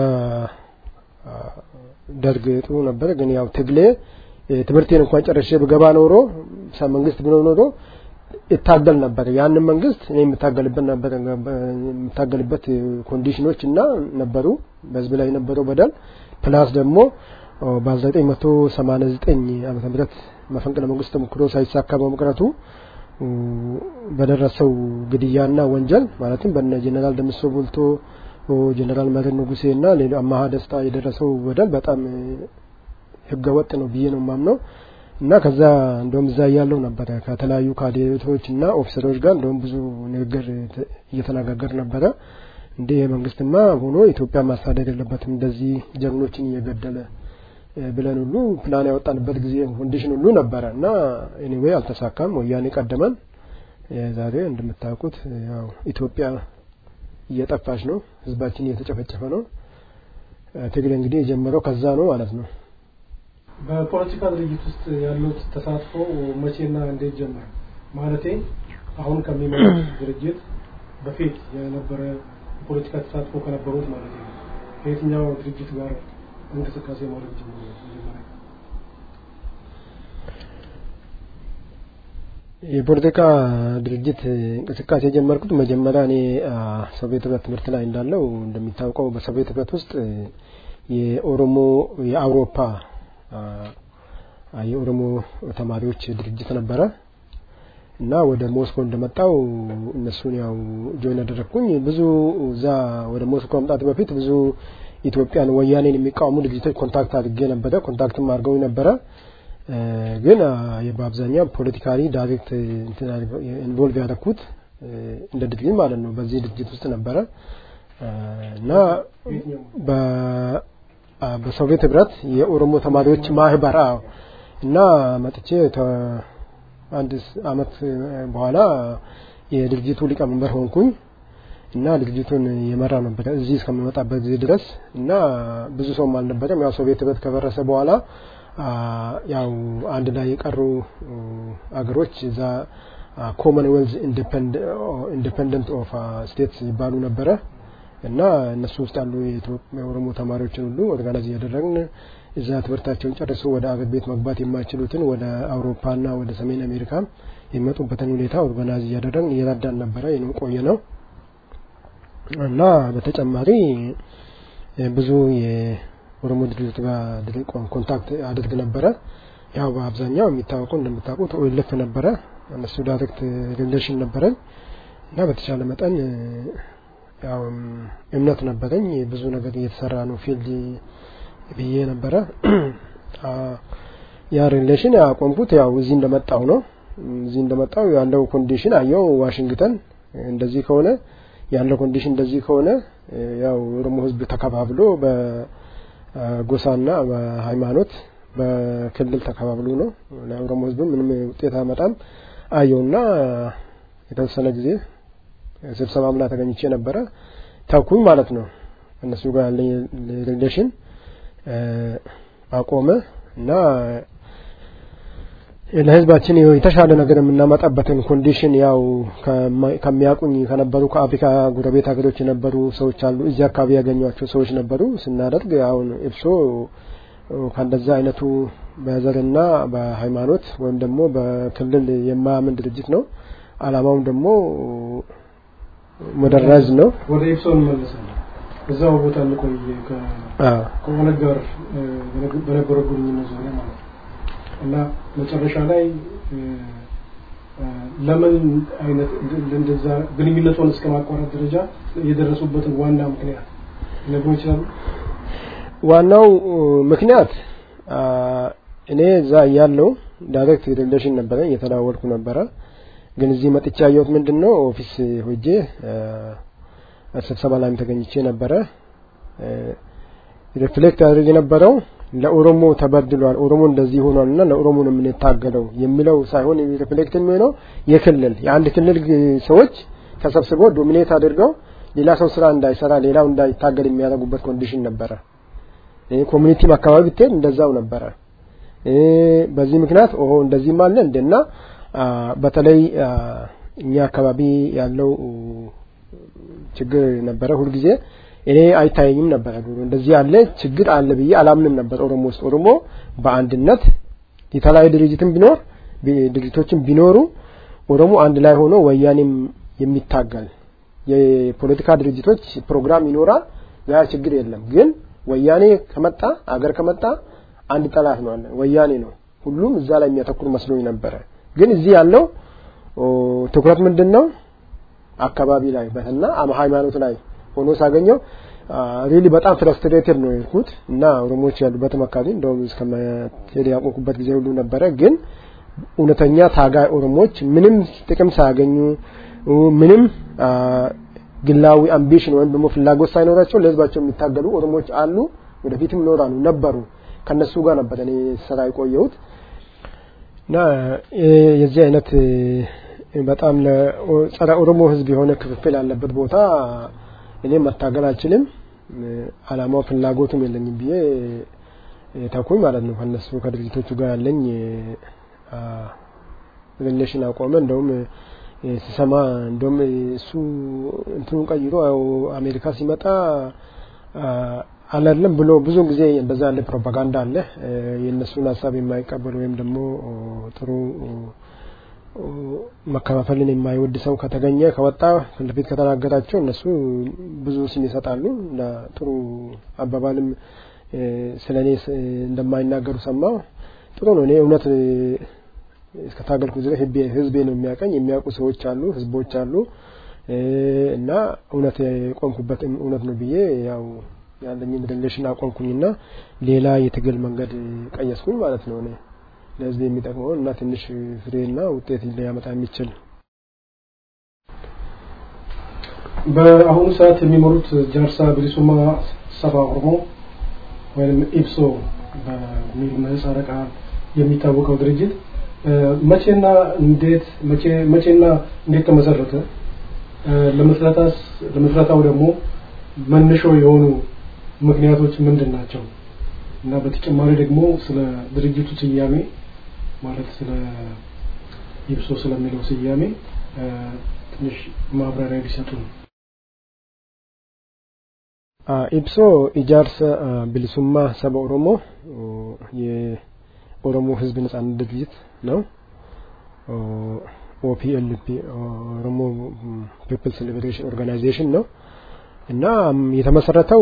ደርግ ጥሩ ነበር። ግን ያው ትግሌ ትምህርቴን እንኳን ጨርሼ ብገባ ኖሮ መንግስት ብሎ ኖሮ ይታገል ነበር። ያንን መንግስት እኔ የምታገልበት ነበር የምታገልበት ኮንዲሽኖች እና ነበሩ በህዝብ ላይ የነበረው በደል ፕላስ ደግሞ በ1989 ዓመተ ምህረት መፈንቅለ መንግስት ተሞክሮ ሳይሳካ በመቅረቱ በደረሰው ግድያና ወንጀል ማለትም በነ ጀነራል ደምሶ ቡልቶ ጀነራል መረን ንጉሴ እና ሌሎ አማሃ ደስታ የደረሰው በደል በጣም ህገ ወጥ ነው ብዬ ነው ማምነው እና ከዛ እንደውም እዛ እያለው ነበረ ከተለያዩ ካዴቶች እና ኦፊሰሮች ጋር እንደውም ብዙ ንግግር እየተነጋገር ነበረ። እንዴ የመንግስትማ ሆኖ ኢትዮጵያ ማስተዳደር የለበትም እንደዚህ ጀግኖችን እየገደለ ብለን ሁሉ ፕላን ያወጣንበት ጊዜ ኮንዲሽን ሁሉ ነበረ እና ኤኒዌይ አልተሳካም። ወያኔ ቀደመን። ዛሬ እንደምታውቁት ያው ኢትዮጵያ እየጠፋች ነው። ህዝባችን እየተጨፈጨፈ ነው። ትግል እንግዲህ የጀመረው ከዛ ነው ማለት ነው። በፖለቲካ ድርጅት ውስጥ ያሉት ተሳትፎ መቼና እንዴት ጀመረ? ማለቴ አሁን ከሚመሩት ድርጅት በፊት የነበረ የፖለቲካ ተሳትፎ ከነበሩት ማለት ነው። ከየትኛው ድርጅት ጋር እንቅስቃሴ ማድረግ ጀመረ? መጀመሪያ የፖለቲካ ድርጅት እንቅስቃሴ የጀመርኩት መጀመሪያ እኔ ሶቪየት ህብረት ትምህርት ላይ እንዳለው እንደሚታወቀው በሶቪየት ህብረት ውስጥ የኦሮሞ የአውሮፓ የኦሮሞ ተማሪዎች ድርጅት ነበረ እና ወደ ሞስኮ እንደመጣው እነሱን ያው ጆይን አደረግኩኝ። ብዙ እዛ ወደ ሞስኮ መምጣት በፊት ብዙ ኢትዮጵያን ወያኔን የሚቃወሙ ድርጅቶች ኮንታክት አድርጌ ነበረ። ኮንታክትም አድርገው ነበረ። ግን በአብዛኛው ፖለቲካሊ ዳይሬክት ኢንቮልቭ ያደረኩት እንደ ድርጅት ማለት ነው በዚህ ድርጅት ውስጥ ነበረ እና በሶቪየት ህብረት የኦሮሞ ተማሪዎች ማህበር እና መጥቼ አንድ አመት በኋላ የድርጅቱ ሊቀመንበር ሆንኩኝ እና ድርጅቱን የመራ ነበረ እዚህ እስከሚመጣበት ጊዜ ድረስ እና ብዙ ሰውም አልነበረም። ያው ሶቪየት ህብረት ከፈረሰ በኋላ ያው አንድ ላይ የቀሩ አገሮች እዛ ኮመንዌልዝ ኢንዲፐንደንት ኦፍ ስቴትስ ይባሉ ነበረ እና እነሱ ውስጥ ያሉ የኦሮሞ ተማሪዎችን ሁሉ ኦርጋናይዝ እያደረግን እዛ ትምህርታቸውን ጨርሶ ወደ አገር ቤት መግባት የማይችሉትን ወደ አውሮፓና ወደ ሰሜን አሜሪካ የሚመጡበትን ሁኔታ ኦርጋናይዝ እያደረግን እየረዳን ነበረ ይህንም ቆየ ነው እና በተጨማሪ ብዙ የኦሮሞ ድርጅት ጋር ኮንታክት አድርግ ነበረ። ያው በአብዛኛው የሚታወቀው እንደምታውቁት ኦኤልኤፍ ነበረ። እነሱ ዳይሬክት ሪሌሽን ነበረኝ እና በተቻለ መጠን ያው እምነት ነበረኝ። ብዙ ነገር እየተሰራ ነው ፊልድ ብዬ ነበረ። ያ ሪሌሽን ያቆምኩት ያው እዚህ እንደመጣው ነው። እዚህ እንደመጣው ያለው ኮንዲሽን አየው ዋሽንግተን እንደዚህ ከሆነ ያለው ኮንዲሽን እንደዚህ ከሆነ ያው ኦሮሞ ህዝብ ተከባብሎ በጎሳና በሃይማኖት በክልል ተከባብሎ ነው ለኦሮሞ ህዝብ ምንም ውጤት አመጣም። አየውና የተወሰነ ጊዜ ስብሰባም ላይ ተገኝቼ ነበረ ተኩኝ ማለት ነው እነሱ ጋር ያለኝ ሪሌሽን አቆመ እና ለህዝባችን የተሻለ ነገር የምናመጣበትን ኮንዲሽን ያው ከሚያውቁኝ ከነበሩ ከአፍሪካ ጎረቤት ሀገሮች የነበሩ ሰዎች አሉ እዚህ አካባቢ ያገኟቸው ሰዎች ነበሩ ስናደርግ አሁን ኤፕሶ ከእንደዛ አይነቱ በዘርና በሃይማኖት ወይም ደግሞ በክልል የማያምን ድርጅት ነው አላማውም ደግሞ ሞደራይዝ ነው ወደ ኤፕሶ እንመለሳለን እዛው ቦታ እንቆይ ከኦነግ ጋር በነበረው ግንኙነት ዙሪያ ማለት ነው እና መጨረሻ ላይ ለምን አይነት እንደዛ ግንኙነቱን እስከ ማቋረጥ ደረጃ የደረሱበትን ዋና ምክንያት ሊነግሩ ይችላሉ? ዋናው ምክንያት እኔ እዛ ያለው ዳይሬክት ሪሌሽን ነበረ እየተዳወልኩ ነበረ ግን እዚህ መጥቻ ያየሁት ምንድን ነው ኦፊስ ሆጄ ስብሰባ ላይም ተገኝቼ ነበረ ሪፍሌክት ያደርግ የነበረው ለኦሮሞ ተበድሏል ኦሮሞ እንደዚህ ሆኗል እና ለኦሮሞ ነው የምንታገለው የሚለው ሳይሆን ሪፍሌክት የሚሆነው የክልል የአንድ ክልል ሰዎች ተሰብስበው ዶሚኔት አድርገው ሌላ ሰው ስራ እንዳይሰራ ሌላው እንዳይታገል የሚያደርጉበት ኮንዲሽን ነበረ ኮሚኒቲም አካባቢ ብትሄድ እንደዛው ነበረ በዚህ ምክንያት ኦሆ እንደዚህም አለ እንደና በተለይ እኛ አካባቢ ያለው ችግር ነበረ ሁልጊዜ እኔ አይታየኝም ነበረ ድሮ እንደዚህ ያለ ችግር አለ ብዬ አላምንም ነበር ኦሮሞ ውስጥ ኦሮሞ በአንድነት የተለያዩ ድርጅትም ቢኖር ድርጅቶችም ቢኖሩ ኦሮሞ አንድ ላይ ሆኖ ወያኔም የሚታገል የፖለቲካ ድርጅቶች ፕሮግራም ይኖራል ያ ችግር የለም ግን ወያኔ ከመጣ አገር ከመጣ አንድ ጠላት ነው አለ ወያኔ ነው ሁሉም እዛ ላይ የሚያተኩር መስሎኝ ነበረ ግን እዚህ ያለው ትኩረት ምንድን ነው አካባቢ ላይ በትና ሃይማኖት ላይ ሆኖ ሳገኘው ሪሊ በጣም ፍረስትሬትድ ነው የሄድኩት እና ኦሮሞዎች ያሉበትም አካባቢ እንደውም እስከመሄድ ያቆምኩበት ጊዜ ሁሉ ነበረ ግን እውነተኛ ታጋይ ኦሮሞዎች ምንም ጥቅም ሳያገኙ ምንም ግላዊ አምቢሽን ወይም ደግሞ ፍላጎት ሳይኖራቸው ለህዝባቸው የሚታገሉ ኦሮሞዎች አሉ ወደፊትም ይኖራሉ ነበሩ ከነሱ ጋር ነበር እኔ ስራ የቆየሁት እና የዚህ አይነት በጣም ለጸረ ኦሮሞ ህዝብ የሆነ ክፍፍል ያለበት ቦታ እኔ መታገል አልችልም አላማው ፍላጎቱም የለኝም ብዬ ተኩኝ ማለት ነው ከነሱ ከድርጅቶቹ ጋር ያለኝ ሪሌሽን አቆመ እንደውም ሲሰማ እንደውም እሱ እንትኑ ቀይሮ አሜሪካ ሲመጣ አላለም ብሎ ብዙ ጊዜ እንደዛ ያለ ፕሮፓጋንዳ አለ የእነሱን ሀሳብ የማይቀበል ወይም ደግሞ ጥሩ መከፋፈልን የማይወድ ሰው ከተገኘ ከወጣ ፊት ለፊት ከተናገራቸው እነሱ ብዙ ስም ይሰጣሉ እና ጥሩ አባባልም ስለ እኔ እንደማይናገሩ ሰማው ጥሩ ነው እኔ እውነት እስከታገልኩ ድረስ ህዝቤ ነው የሚያቀኝ የሚያውቁ ሰዎች አሉ ህዝቦች አሉ እና እውነት የቆምኩበት እውነት ነው ብዬ ያው ያለኝን ሪሌሽን አቆምኩኝና ሌላ የትግል መንገድ ቀየስኩኝ ማለት ነው እኔ ለህዝብ የሚጠቅመውን እና ትንሽ ፍሬና ውጤት ሊያመጣ የሚችል በአሁኑ ሰዓት የሚመሩት ጃርሳ ብሊሱማ ሰባ ኦሮሞ ወይም ኢብሶ በሚል ምህጻረ ቃል የሚታወቀው ድርጅት መቼና እንዴት መቼና እንዴት ተመሰረተ? ለመስረታስ ለመስረታው ደግሞ መነሾ የሆኑ ምክንያቶች ምንድን ናቸው? እና በተጨማሪ ደግሞ ስለ ድርጅቱ ስያሜ ማለት ስለ ኢብሶ ስለሚለው ስያሜ ትንሽ ማብራሪያ ቢሰጡ ነው። ኢብሶ ኢጃርሰ ብልሱማ ሰበ ኦሮሞ የኦሮሞ ህዝብ ነጻነት ድርጅት ነው። ኦፒኤልፒ ኦሮሞ ፒፕልስ ሊበሬሽን ኦርጋናይዜሽን ነው እና የተመሰረተው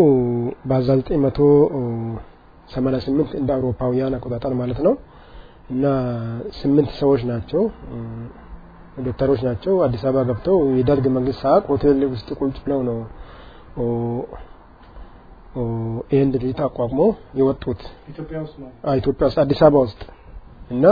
በ1988 እንደ አውሮፓውያን አቆጣጠር ማለት ነው እና ስምንት ሰዎች ናቸው ዶክተሮች ናቸው አዲስ አበባ ገብተው የደርግ መንግስት ሳቅ ሆቴል ውስጥ ቁጭ ብለው ነው ይህን ድርጅት አቋቁሞ የወጡት ኢትዮጵያ ውስጥ ነው። ኢትዮጵያ ውስጥ አዲስ አበባ ውስጥ እና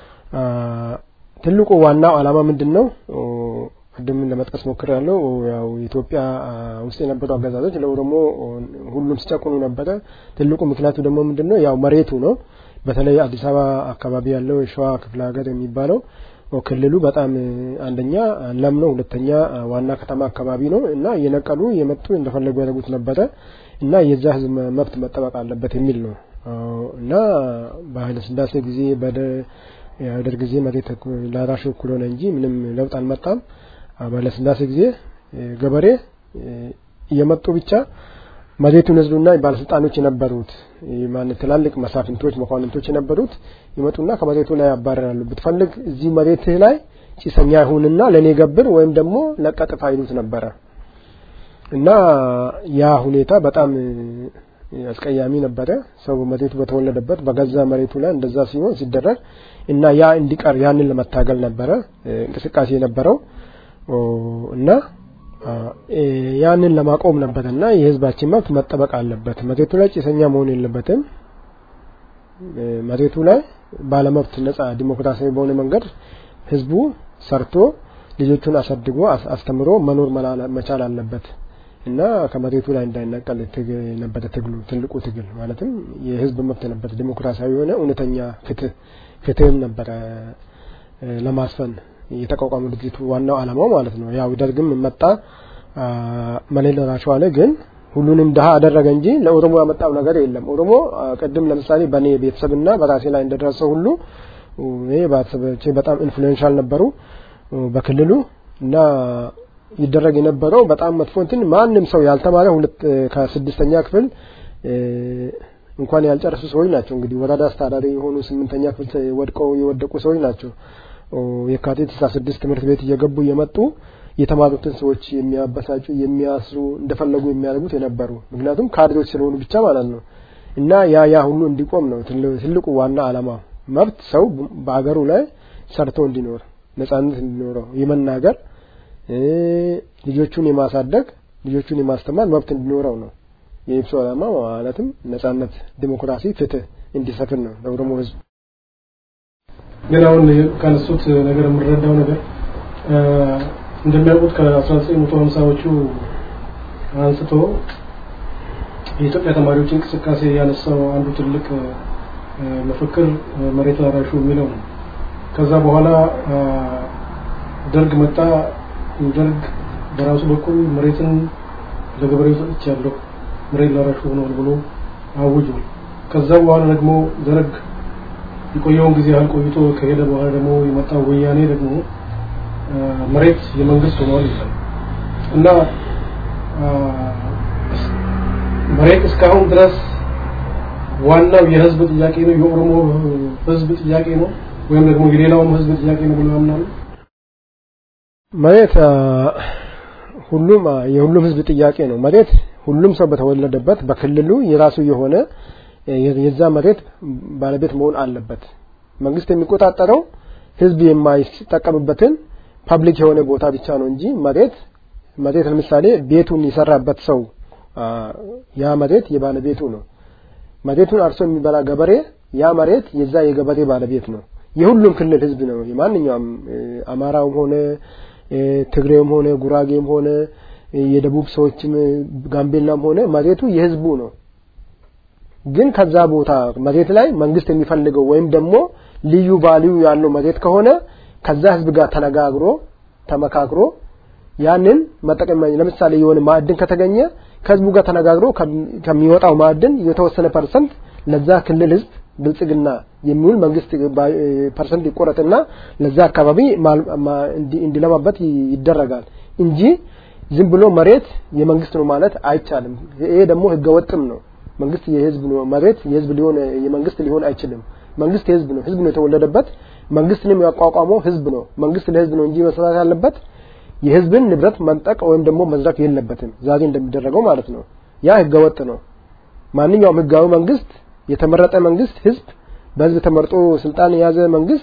ትልቁ ዋናው አላማ ምንድን ነው? ቅድም ለመጥቀስ ሞክር ያለው ያው ኢትዮጵያ ውስጥ የነበሩ አገዛዞች ለኦሮሞ ሁሉም ሲጨቁኑ ነበረ። ትልቁ ምክንያቱ ደግሞ ምንድን ነው? ያው መሬቱ ነው። በተለይ አዲስ አበባ አካባቢ ያለው የሸዋ ክፍለ ሀገር የሚባለው ክልሉ በጣም አንደኛ ለም ነው፣ ሁለተኛ ዋና ከተማ አካባቢ ነው እና እየነቀሉ የመጡ እንደፈለጉ ያደርጉት ነበረ እና የዛ ህዝብ መብት መጠበቅ አለበት የሚል ነው እና በኃይለ ስላሴ ጊዜ በደርግ ጊዜ መሬት ለራሹ እኩል ሆነ እንጂ ምንም ለውጥ አልመጣም። በኃይለ ስላሴ ጊዜ ገበሬ እየመጡ ብቻ መሬቱን ህዝቡና ባለስልጣኖች የነበሩት ማለት ትላልቅ መሳፍንቶች መኳንንቶች የነበሩት ይመጡና ከመሬቱ ላይ ያባረራሉ። ብትፈልግ እዚህ መሬትህ ላይ ጭሰኛ ይሁንና ለእኔ ገብር ወይም ደግሞ ለቀጥታ ይሉት ነበረ እና ያ ሁኔታ በጣም አስቀያሚ ነበረ። ሰው መሬቱ በተወለደበት በገዛ መሬቱ ላይ እንደዛ ሲሆን ሲደረግ እና ያ እንዲቀር ያንን ለመታገል ነበረ እንቅስቃሴ የነበረው እና ያንን ለማቆም ነበር እና የህዝባችን መብት መጠበቅ አለበት። መሬቱ ላይ ጭሰኛ መሆን የለበትም። መሬቱ ላይ ባለመብት ነጻ ዲሞክራሲያዊ በሆነ መንገድ ህዝቡ ሰርቶ ልጆቹን አሳድጎ አስተምሮ መኖር መቻል አለበት እና ከመሬቱ ላይ እንዳይነቀል ነበረ ትግሉ ትልቁ ትግል ማለትም የህዝብ መብት ነበር። ዲሞክራሲያዊ የሆነ እውነተኛ ፍትህ ፍትህም ነበረ ለማስፈን የተቋቋመ ድርጅቱ ዋናው አላማው ማለት ነው። ያው ደርግም መጣ መሌል ራሹ አለ፣ ግን ሁሉንም ድሀ አደረገ እንጂ ለኦሮሞ ያመጣው ነገር የለም። ኦሮሞ ቅድም ለምሳሌ በእኔ ቤተሰብና በራሴ ላይ እንደደረሰው ሁሉ እኔ ቤተሰቦቼ በጣም ኢንፍሉዌንሻል ነበሩ በክልሉ እና ይደረግ የነበረው በጣም መጥፎ እንትን ማንም ሰው ያልተማረ ሁለት ከስድስተኛ ክፍል እንኳን ያልጨረሱ ሰዎች ናቸው። እንግዲህ ወረዳ አስተዳዳሪ የሆኑ ስምንተኛ ክፍል ወድቀው የወደቁ ሰዎች ናቸው። የካቲት 16 ትምህርት ቤት እየገቡ እየመጡ የተማሩትን ሰዎች የሚያበሳጩ የሚያስሩ እንደፈለጉ የሚያደርጉት የነበሩ ምክንያቱም ካድሬዎች ስለሆኑ ብቻ ማለት ነው እና ያ ያ ሁሉ እንዲቆም ነው ትልቁ ዋና አላማ መብት ሰው በአገሩ ላይ ሰርቶ እንዲኖር ነጻነት እንዲኖረው የመናገር ልጆቹን የማሳደግ ልጆቹን የማስተማር መብት እንዲኖረው ነው የኢብሶ አላማ ማለትም ነጻነት ዲሞክራሲ ፍትህ እንዲሰፍን ነው ለኦሮሞ ህዝብ ግን አሁን ካነሱት ነገር የምረዳው ነገር እንደሚያውቁት ከ1950ዎቹ አንስቶ የኢትዮጵያ ተማሪዎች እንቅስቃሴ ያነሳው አንዱ ትልቅ መፈክር መሬት ላራሹ የሚለው ነው። ከዛ በኋላ ደርግ መጣ። ደርግ በራሱ በኩል መሬትን ለገበሬው ሰጥቻለሁ፣ መሬት ላራሹ ሆኗል ብሎ አውጇል። ከዛ በኋላ ደግሞ ደርግ የቆየውን ጊዜ ያህል ቆይቶ ከሄደ በኋላ ደግሞ የመጣው ወያኔ ደግሞ መሬት የመንግስት ሆኗል ይላል እና መሬት እስካሁን ድረስ ዋናው የህዝብ ጥያቄ ነው፣ የኦሮሞ ህዝብ ጥያቄ ነው ወይም ደግሞ የሌላውም ህዝብ ጥያቄ ነው ብሎ ያምናሉ። መሬት ሁሉም የሁሉም ህዝብ ጥያቄ ነው። መሬት ሁሉም ሰው በተወለደበት በክልሉ የራሱ የሆነ የዛ መሬት ባለቤት መሆን አለበት። መንግስት የሚቆጣጠረው ህዝብ የማይጠቀምበትን ፐብሊክ የሆነ ቦታ ብቻ ነው እንጂ መሬት መሬት ለምሳሌ ቤቱን የሰራበት ሰው ያ መሬት የባለቤቱ ነው። መሬቱን አርሶ የሚበላ ገበሬ ያ መሬት የዛ የገበሬ ባለቤት ነው። የሁሉም ክልል ህዝብ ነው። የማንኛውም አማራውም ሆነ ትግሬውም ሆነ ጉራጌም ሆነ የደቡብ ሰዎችም ጋምቤላም ሆነ መሬቱ የህዝቡ ነው። ግን ከዛ ቦታ መሬት ላይ መንግስት የሚፈልገው ወይም ደግሞ ልዩ ቫልዩ ያለው መሬት ከሆነ ከዛ ህዝብ ጋር ተነጋግሮ ተመካክሮ ያንን መጠቀም ለምሳሌ የሆነ ማዕድን ከተገኘ ከህዝቡ ጋር ተነጋግሮ ከሚወጣው ማዕድን የተወሰነ ፐርሰንት ለዛ ክልል ህዝብ ብልጽግና የሚውል መንግስት ፐርሰንት ይቆረጥና ለዛ አካባቢ እንዲለማበት ይደረጋል እንጂ ዝም ብሎ መሬት የመንግስት ነው ማለት አይቻልም። ይሄ ደግሞ ህገወጥም ነው። መንግስት የህዝብ ነው፣ መሬት የህዝብ ሊሆን የመንግስት ሊሆን አይችልም። መንግስት የህዝብ ነው፣ ህዝብ ነው የተወለደበት። መንግስትንም ያቋቋመው ህዝብ ነው። መንግስት ለህዝብ ነው እንጂ መስራት ያለበት የህዝብን ንብረት መንጠቅ ወይም ደግሞ መዝረፍ የለበትም። ዛሬ እንደሚደረገው ማለት ነው። ያ ህገወጥ ነው። ማንኛውም ህጋዊ መንግስት የተመረጠ መንግስት ህዝብ በህዝብ ተመርጦ ስልጣን የያዘ መንግስት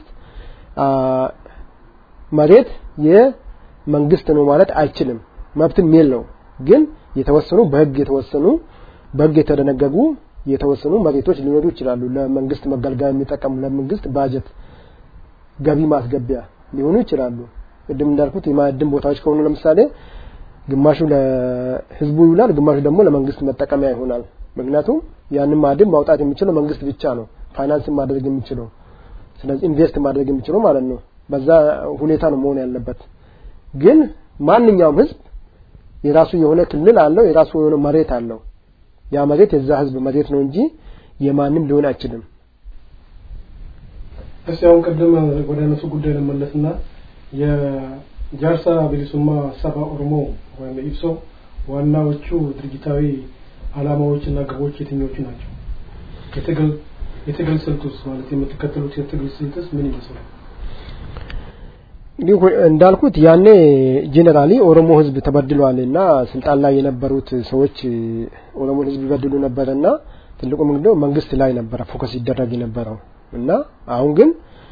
መሬት የመንግስት ነው ማለት አይችልም። መብትም የለው። ግን የተወሰኑ በህግ የተወሰኑ በህግ የተደነገጉ የተወሰኑ መሬቶች ሊኖሩ ይችላሉ። ለመንግስት መገልገያ የሚጠቀሙ ለመንግስት ባጀት ገቢ ማስገቢያ ሊሆኑ ይችላሉ። ቅድም እንዳልኩት የማዕድን ቦታዎች ከሆኑ ለምሳሌ ግማሹ ለህዝቡ ይውላል፣ ግማሹ ደግሞ ለመንግስት መጠቀሚያ ይሆናል። ምክንያቱም ያንን ማዕድን ማውጣት የሚችለው መንግስት ብቻ ነው፣ ፋይናንስ ማድረግ የሚችለው ስለዚህ ኢንቨስት ማድረግ የሚችለው ማለት ነው። በዛ ሁኔታ ነው መሆን ያለበት ግን ማንኛውም ህዝብ የራሱ የሆነ ክልል አለው የራሱ የሆነ መሬት አለው ያ መሬት የዛ ህዝብ መሬት ነው እንጂ የማንም ሊሆን አይችልም እስቲ አሁን ቅድም ወደ እነሱ ጉዳይ ለመለስና የጃርሳ ቢሊሱማ ሰባ ኦሮሞ ወይም ኢብሶ ዋናዎቹ ድርጅታዊ አላማዎችና ግቦች የትኞቹ ናቸው? የትግል የትግል ስልቱስ ማለት የምትከተሉት የትግል ስልትስ ምን ይመስላል? እንዲሁ እንዳልኩት ያኔ ጄኔራሊ ኦሮሞ ህዝብ ተበድሏል እና ስልጣን ላይ የነበሩት ሰዎች ኦሮሞ ህዝብ ይበድሉ ነበረና ትልቁ ምንድነው መንግስት ላይ ነበረ ፎከስ ይደረግ የነበረው እና አሁን ግን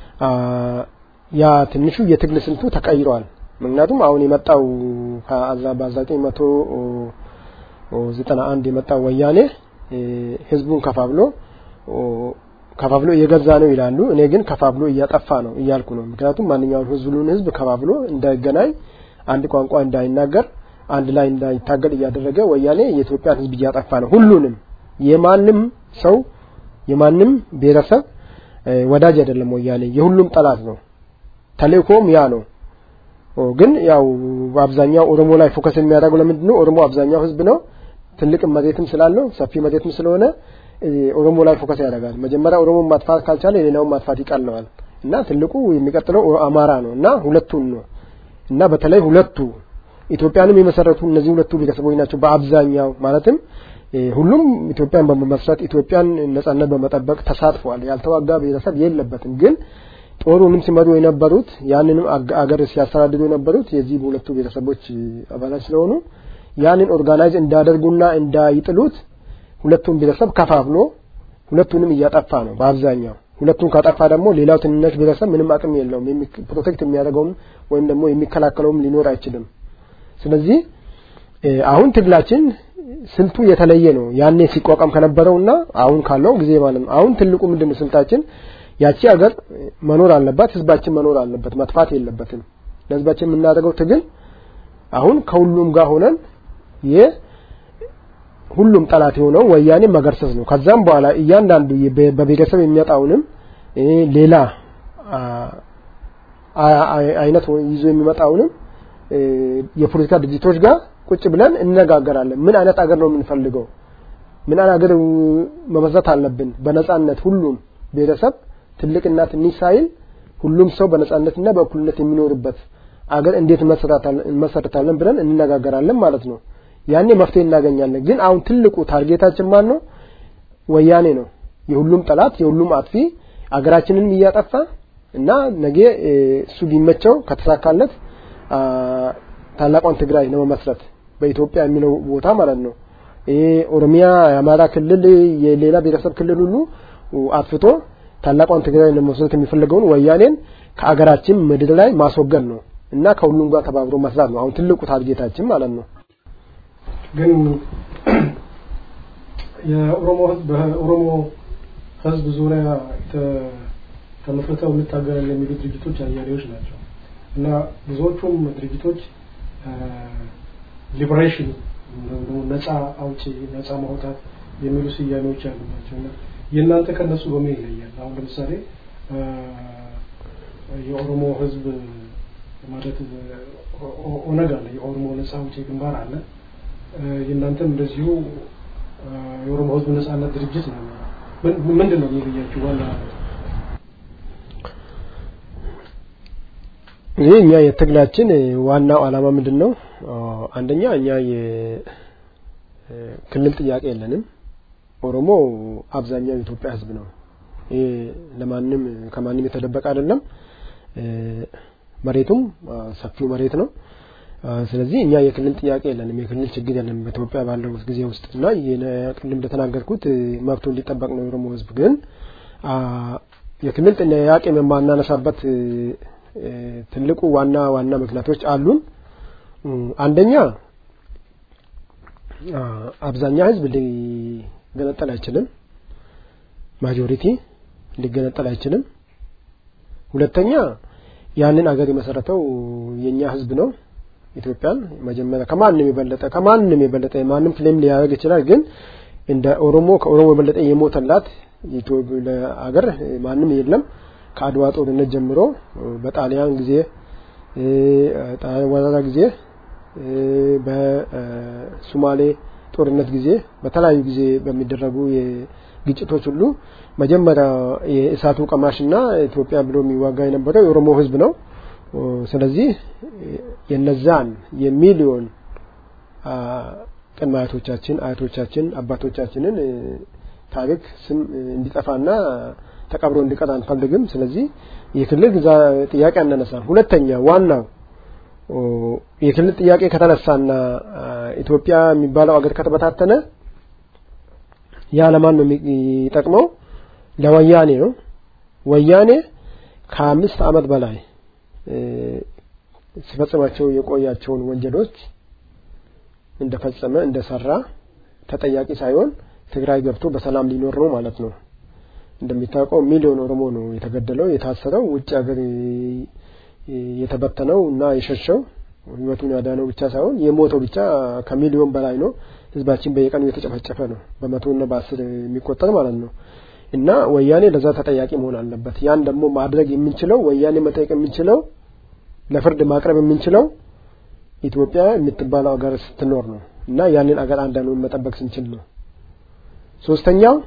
ያ ትንሹ የትግል ስልቱ ተቀይሯል ምክንያቱም አሁን የመጣው በአዛጠኝ መቶ ዘጠና አንድ የመጣው ወያኔ ህዝቡን ከፋብሎ ከፋፍሎ እየገዛ ነው ይላሉ እኔ ግን ከፋፍሎ እያጠፋ ነው እያልኩ ነው ምክንያቱም ማንኛውም ህዝቡን ህዝብ ከፋፍሎ እንዳይገናኝ አንድ ቋንቋ እንዳይናገር አንድ ላይ እንዳይታገል እያደረገ ወያኔ የኢትዮጵያን ህዝብ እያጠፋ ነው ሁሉንም የማንም ሰው የማንም ብሔረሰብ ወዳጅ አይደለም ወያኔ የሁሉም ጠላት ነው ተልእኮም ያ ነው ግን ያው በአብዛኛው ኦሮሞ ላይ ፎከስ የሚያደርገው ለምንድን ነው ኦሮሞ አብዛኛው ህዝብ ነው ትልቅ መሬትም ስላለው ሰፊ መሬትም ስለሆነ ኦሮሞ ላይ ፎከስ ያደርጋል መጀመሪያ ኦሮሞ ማጥፋት ካልቻለ ሌላውን ማጥፋት ይቀለዋል እና ትልቁ የሚቀጥለው አማራ ነው እና ሁለቱን ነው እና በተለይ ሁለቱ ኢትዮጵያንም የመሰረቱ እነዚህ ሁለቱ ቤተሰቦች ናቸው በአብዛኛው ማለትም ሁሉም ኢትዮጵያን በመመስረት ኢትዮጵያን ነጻነት በመጠበቅ ተሳትፏል ያልተዋጋ ቤተሰብ የለበትም ግን ጦሩንም ሲመሩ የነበሩት ያንንም አገር ሲያስተዳድሩ የነበሩት የዚህ በሁለቱ ቤተሰቦች አባላት ስለሆኑ ያንን ኦርጋናይዝ እንዳደርጉና እንዳይጥሉት ሁለቱም ቤተሰብ ከፋፍሎ ሁለቱንም እያጠፋ ነው በአብዛኛው ሁለቱን ካጠፋ ደግሞ ሌላው ትንሽ ቤተሰብ ምንም አቅም የለውም ፕሮቴክት የሚያደርገውም ወይም ደግሞ የሚከላከለውም ሊኖር አይችልም ስለዚህ አሁን ትግላችን ስልቱ የተለየ ነው ያኔ ሲቋቋም ከነበረውና አሁን ካለው ጊዜ ማለት ነው አሁን ትልቁ ምንድነው ስልታችን ያቺ ሀገር መኖር አለባት ህዝባችን መኖር አለበት መጥፋት የለበትም ለህዝባችን የምናደርገው ትግል አሁን ከሁሉም ጋር ሆነን ሁሉም ጠላት የሆነው ወያኔ መገርሰስ ነው ከዛም በኋላ እያንዳንዱ በቤተሰብ የሚመጣውንም ሌላ አይነት ይዞ የሚመጣውንም የፖለቲካ ድርጅቶች ጋር ቁጭ ብለን እነጋገራለን ምን አይነት አገር ነው የምንፈልገው ምን አይነት አገር መመስረት አለብን በነጻነት ሁሉም ቤተሰብ ትልቅና ትንሽ ሳይል ሁሉም ሰው በነጻነትና በእኩልነት የሚኖርበት አገር እንዴት እንመሰርታለን ብለን እንነጋገራለን ማለት ነው ያኔ መፍትሄ እናገኛለን ግን አሁን ትልቁ ታርጌታችን ማን ነው ወያኔ ነው የሁሉም ጠላት የሁሉም አጥፊ አገራችንን እያጠፋ እና ነገ እሱ ቢመቸው ከተሳካለት ታላቋን ትግራይ ለመመስረት በኢትዮጵያ የሚለው ቦታ ማለት ነው ይሄ ኦሮሚያ የአማራ ክልል የሌላ ብሔረሰብ ክልል ሁሉ አጥፍቶ ታላቋን ትግራይ ለመመስረት የሚፈልገውን ወያኔን ከአገራችን ምድር ላይ ማስወገድ ነው እና ከሁሉም ጋር ተባብሮ መስራት ነው አሁን ትልቁ ታርጌታችን ማለት ነው ግን የኦሮሞ ህዝብ በኦሮሞ ህዝብ ዙሪያ ተመስርተው እንታገላለን የሚሉ ድርጅቶች አያሌዎች ናቸው እና ብዙዎቹም ድርጅቶች ሊበሬሽን ነጻ አውጪ ነጻ ማውጣት የሚሉ ስያሜዎች ያሉባቸው እና የእናንተ ከነሱ በምን ይለያል አሁን ለምሳሌ የኦሮሞ ህዝብ ማለት ኦነግ አለ የኦሮሞ ነጻ አውጪ ግንባር አለ የእናንተም እንደዚሁ የኦሮሞ ህዝብ ነጻነት ድርጅት ነው ምንድን ነው የሚለያችሁ ዋና ይህ እኛ የትግላችን ዋናው አላማ ምንድን ነው አንደኛ እኛ የክልል ጥያቄ የለንም ኦሮሞ አብዛኛው የኢትዮጵያ ህዝብ ነው ይህ ለማንም ከማንም የተደበቀ አይደለም መሬቱም ሰፊው መሬት ነው ስለዚህ እኛ የክልል ጥያቄ የለንም የክልል ችግር የለንም በኢትዮጵያ ባለው ጊዜ ውስጥ እና ቅድም እንደተናገርኩት መብቱ እንዲጠበቅ ነው የኦሮሞ ህዝብ ግን የክልል ጥያቄ የማናነሳበት ትልቁ ዋና ዋና ምክንያቶች አሉን አንደኛ አብዛኛ ህዝብ ሊገነጠል አይችልም ማጆሪቲ ሊገነጠል አይችልም ሁለተኛ ያንን አገር የመሰረተው የኛ ህዝብ ነው ኢትዮጵያን መጀመሪያ ከማንም የበለጠ ከማንም የበለጠ ማንም ክሌም ሊያደርግ ይችላል ግን እንደ ኦሮሞ ከኦሮሞ የበለጠ የሞተላት አገር ማንም የለም ከአድዋ ጦርነት ጀምሮ በጣሊያን ጊዜ ጣሊያን ወረራ ጊዜ በሱማሌ ጦርነት ጊዜ በተለያዩ ጊዜ በሚደረጉ ግጭቶች ሁሉ መጀመሪያ የእሳቱ ቀማሽና ኢትዮጵያ ብሎ የሚዋጋ የነበረው የኦሮሞ ህዝብ ነው። ስለዚህ የነዛን የሚሊዮን ቅድመ አያቶቻችን፣ አያቶቻችን፣ አባቶቻችንን ታሪክ ስም እንዲጠፋና ተቀብሮ እንዲቀር አንፈልግም። ስለዚህ የክልል ጥያቄ አናነሳም። ሁለተኛ ዋናው የክልል ጥያቄ ከተነሳና ኢትዮጵያ የሚባለው አገር ከተበታተነ ያ ለማን ነው የሚጠቅመው? ለወያኔ ነው። ወያኔ ከአምስት ዓመት በላይ ሲፈጽማቸው የቆያቸውን ወንጀሎች እንደፈጸመ እንደሰራ ተጠያቂ ሳይሆን ትግራይ ገብቶ በሰላም ሊኖር ነው ማለት ነው። እንደሚታወቀው ሚሊዮን ኦሮሞ ነው የተገደለው፣ የታሰረው፣ ውጭ ሀገር የተበተነው እና የሸሸው ህይወቱን ያዳነው ብቻ ሳይሆን የሞተው ብቻ ከሚሊዮን በላይ ነው። ህዝባችን በየቀኑ የተጨፈጨፈ ነው፣ በመቶና በአስር የሚቆጠር ማለት ነው። እና ወያኔ ለዛ ተጠያቂ መሆን አለበት። ያን ደግሞ ማድረግ የምንችለው ወያኔ መጠየቅ የምንችለው ለፍርድ ማቅረብ የምንችለው ኢትዮጵያ የምትባለው ሀገር ስትኖር ነው እና ያንን አገር አንዳንዱን መጠበቅ ስንችል ነው። ሶስተኛው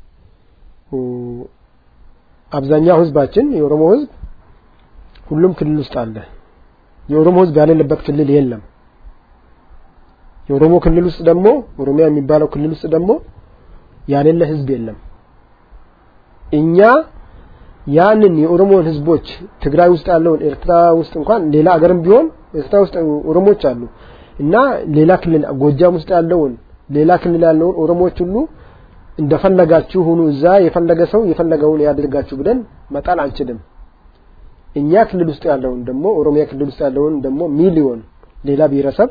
አብዛኛው ህዝባችን የኦሮሞ ህዝብ ሁሉም ክልል ውስጥ አለ። የኦሮሞ ህዝብ ያሌለበት ክልል የለም። የኦሮሞ ክልል ውስጥ ደግሞ ኦሮሚያ የሚባለው ክልል ውስጥ ደግሞ ያሌለ ህዝብ የለም። እኛ ያንን የኦሮሞን ህዝቦች ትግራይ ውስጥ ያለውን ኤርትራ ውስጥ እንኳን ሌላ አገርም ቢሆን ኤርትራ ውስጥ ኦሮሞች አሉ እና ሌላ ክልል ጎጃም ውስጥ ያለውን ሌላ ክልል ያለውን ኦሮሞዎች ሁሉ እንደፈለጋችሁ ሁኑ፣ እዛ የፈለገ ሰው የፈለገውን ያድርጋችሁ ብለን መጣል አንችልም። እኛ ክልል ውስጥ ያለውን ደግሞ ኦሮሚያ ክልል ውስጥ ያለውን ደግሞ ሚሊዮን ሌላ ብሔረሰብ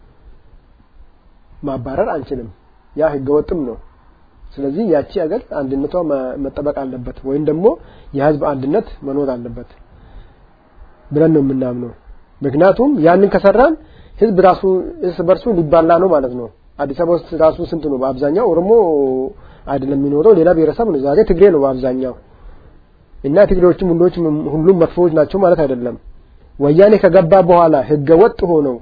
ማባረር አንችልም። ያ ህገወጥም ነው። ስለዚህ ያቺ ሀገር አንድነቷ መጠበቅ አለበት ወይም ደግሞ የህዝብ አንድነት መኖር አለበት ብለን ነው የምናምነው። ምክንያቱም ያንን ከሰራን ህዝብ ራሱ እርስ በርሱ ሊባላ ነው ማለት ነው። አዲስ አበባ ውስጥ ራሱ ስንት ነው? በአብዛኛው ኦሮሞ አይደለም የሚኖረው፣ ሌላ ብሔረሰብ ነው። ዛሬ ትግሬ ነው በአብዛኛው እና ትግሬዎችም ሁሎች ሁሉም መጥፎዎች ናቸው ማለት አይደለም። ወያኔ ከገባ በኋላ ህገ ወጥ ሆነው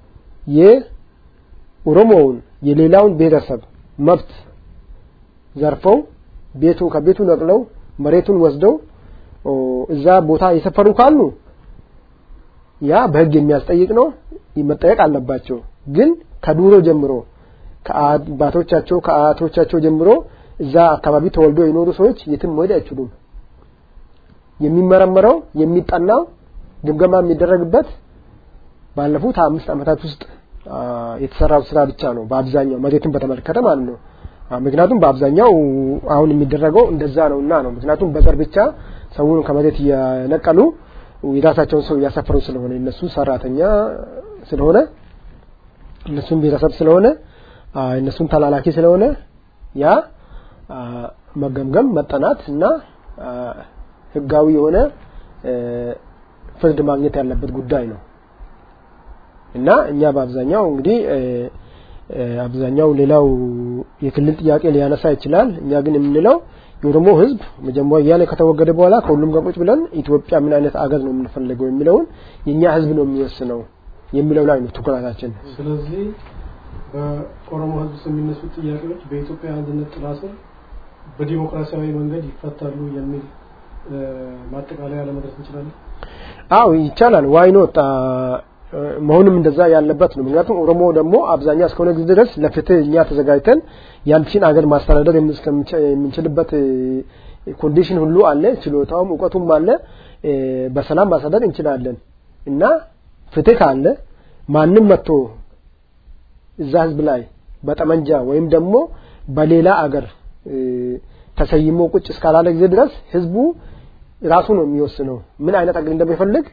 የኦሮሞውን የሌላውን ብሔረሰብ መብት ዘርፈው ቤቱ ከቤቱ ነቅለው መሬቱን ወስደው እዛ ቦታ የሰፈሩ ካሉ ያ በህግ የሚያስጠይቅ ነው፣ መጠየቅ አለባቸው። ግን ከዱሮ ጀምሮ ከአባቶቻቸው ከአያቶቻቸው ጀምሮ እዛ አካባቢ ተወልዶ የኖሩ ሰዎች የትም መሄድ አይችሉም። የሚመረመረው የሚጠናው ግምገማ የሚደረግበት ባለፉት አምስት ዓመታት ውስጥ የተሰራው ስራ ብቻ ነው። በአብዛኛው መሬትን በተመለከተ ማለት ነው። ምክንያቱም በአብዛኛው አሁን የሚደረገው እንደዛ ነው እና ነው። ምክንያቱም በዘር ብቻ ሰውን ከመሬት እየነቀሉ የራሳቸውን ሰው እያሰፈሩ ስለሆነ እነሱ ሰራተኛ ስለሆነ እነሱን ብሔረሰብ ስለሆነ እነሱን ተላላኪ ስለሆነ ያ መገምገም መጠናት እና ህጋዊ የሆነ ፍርድ ማግኘት ያለበት ጉዳይ ነው እና እኛ በአብዛኛው እንግዲህ አብዛኛው ሌላው የክልል ጥያቄ ሊያነሳ ይችላል። እኛ ግን የምንለው የኦሮሞ ህዝብ መጀመሪያ እያለ ከተወገደ በኋላ ከሁሉም ጋር ቁጭ ብለን ኢትዮጵያ ምን አይነት አገር ነው የምንፈልገው የሚለውን የእኛ ህዝብ ነው የሚወስነው የሚለው ላይ ነው ትኩረታችን። ስለዚህ በኦሮሞ ህዝብ ስም የሚነሱ ጥያቄዎች በኢትዮጵያ አንድነት ጥላ ስር በዲሞክራሲያዊ መንገድ ይፈታሉ የሚል ማጠቃለያ ለመድረስ እንችላለን። አዎ ይቻላል። ዋይ ኖት መሆንም እንደዛ ያለበት ነው። ምክንያቱም ኦሮሞ ደግሞ አብዛኛው እስከሆነ ጊዜ ድረስ ለፍትህ እኛ ተዘጋጅተን ያንቺን አገር ማስተዳደር የምንችልበት ኮንዲሽን ሁሉ አለ፣ ችሎታውም እውቀቱም አለ። በሰላም ማስተዳደር እንችላለን እና ፍትህ ካለ ማንም መጥቶ እዛ ህዝብ ላይ በጠመንጃ ወይም ደግሞ በሌላ አገር ተሰይሞ ቁጭ እስካላለ ጊዜ ድረስ ህዝቡ ራሱ ነው የሚወስነው ምን አይነት አገር እንደሚፈልግ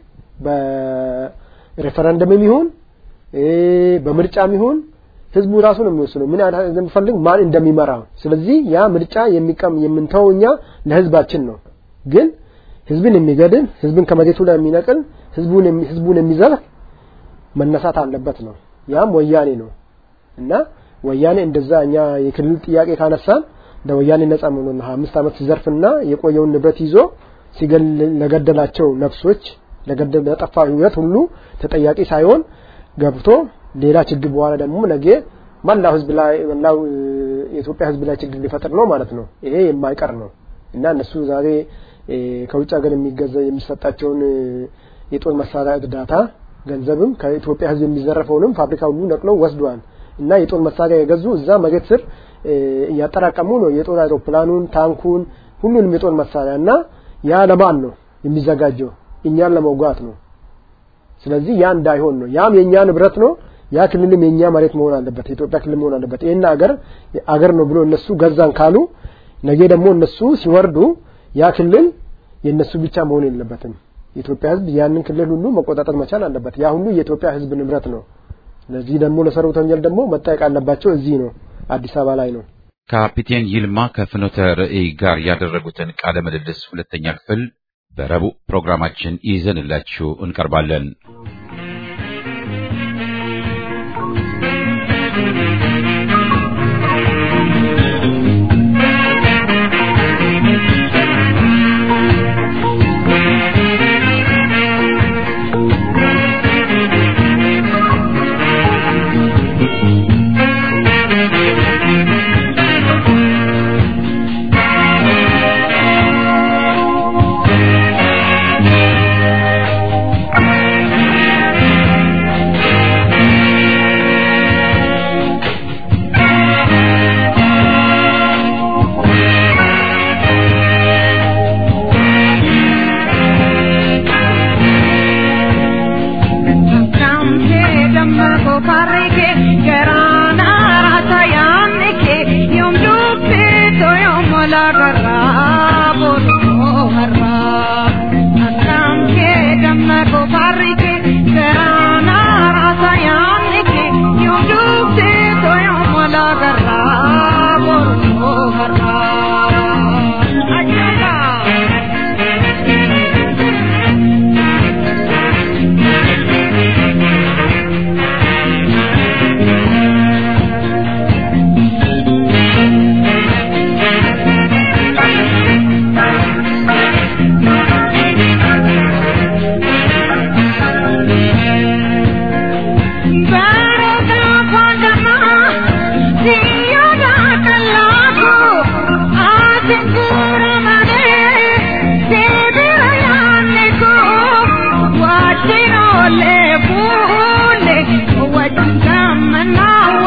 በሬፈረንደምም ይሁን በምርጫም ይሁን ህዝቡ ራሱ ነው የሚወስነው ምን አይነት እንደሚፈልግ ማን እንደሚመራ። ስለዚህ ያ ምርጫ የሚቀም የምንተው እኛ ለህዝባችን ነው። ግን ህዝብን የሚገድል ህዝብን ከመሬቱ ላይ የሚነቅል ህዝቡን ህዝቡን የሚዘርፍ መነሳት አለበት ነው። ያም ወያኔ ነው እና ወያኔ እንደዛ እኛ የክልል ጥያቄ ካነሳን ለወያኔ ነጻ መሆኑን አምስት ዓመት ሲዘርፍና የቆየውን ንብረት ይዞ ሲገል ለገደላቸው ነፍሶች ለገደል ለጠፋ ህይወት ሁሉ ተጠያቂ ሳይሆን ገብቶ ሌላ ችግር በኋላ ደግሞ ነገ መላው ህዝብ ላይ መላው የኢትዮጵያ ህዝብ ላይ ችግር ሊፈጥር ነው ማለት ነው። ይሄ የማይቀር ነው እና እነሱ ዛሬ ከውጭ ሀገር የሚገዛ የሚሰጣቸውን የጦር መሳሪያ እርዳታ ገንዘብም ከኢትዮጵያ ህዝብ የሚዘረፈውንም ፋብሪካ ሁሉ ነቅለው ወስደዋል እና የጦር መሳሪያ የገዙ እዛ መሬት ስር እያጠራቀሙ ነው የጦር አይሮፕላኑን፣ ታንኩን፣ ሁሉንም የጦር መሳሪያ እና ያ ለማን ነው የሚዘጋጀው? እኛን ለመውጋት ነው። ስለዚህ ያ እንዳይሆን ነው። ያም የኛ ንብረት ነው። ያ ክልልም የኛ መሬት መሆን አለበት፣ የኢትዮጵያ ክልል መሆን አለበት። ይሄን አገር አገር ነው ብሎ እነሱ ገዛን ካሉ ነገ ደግሞ እነሱ ሲወርዱ ያ ክልል የእነሱ ብቻ መሆን የለበትም። የኢትዮጵያ ህዝብ ያንን ክልል ሁሉ መቆጣጠር መቻል አለበት። ያ ሁሉ የኢትዮጵያ ህዝብ ንብረት ነው። ለዚህ ደግሞ ለሰሩት ወንጀል ደግሞ መጠየቅ አለባቸው። እዚህ ነው፣ አዲስ አበባ ላይ ነው። ካፒቴን ይልማ ከፍኖተ ርዕይ ጋር ያደረጉትን ቃለ ምልልስ ሁለተኛ ክፍል በረቡዕ ፕሮግራማችን ይዘንላችሁ እንቀርባለን። Ole, ole, wajinga manao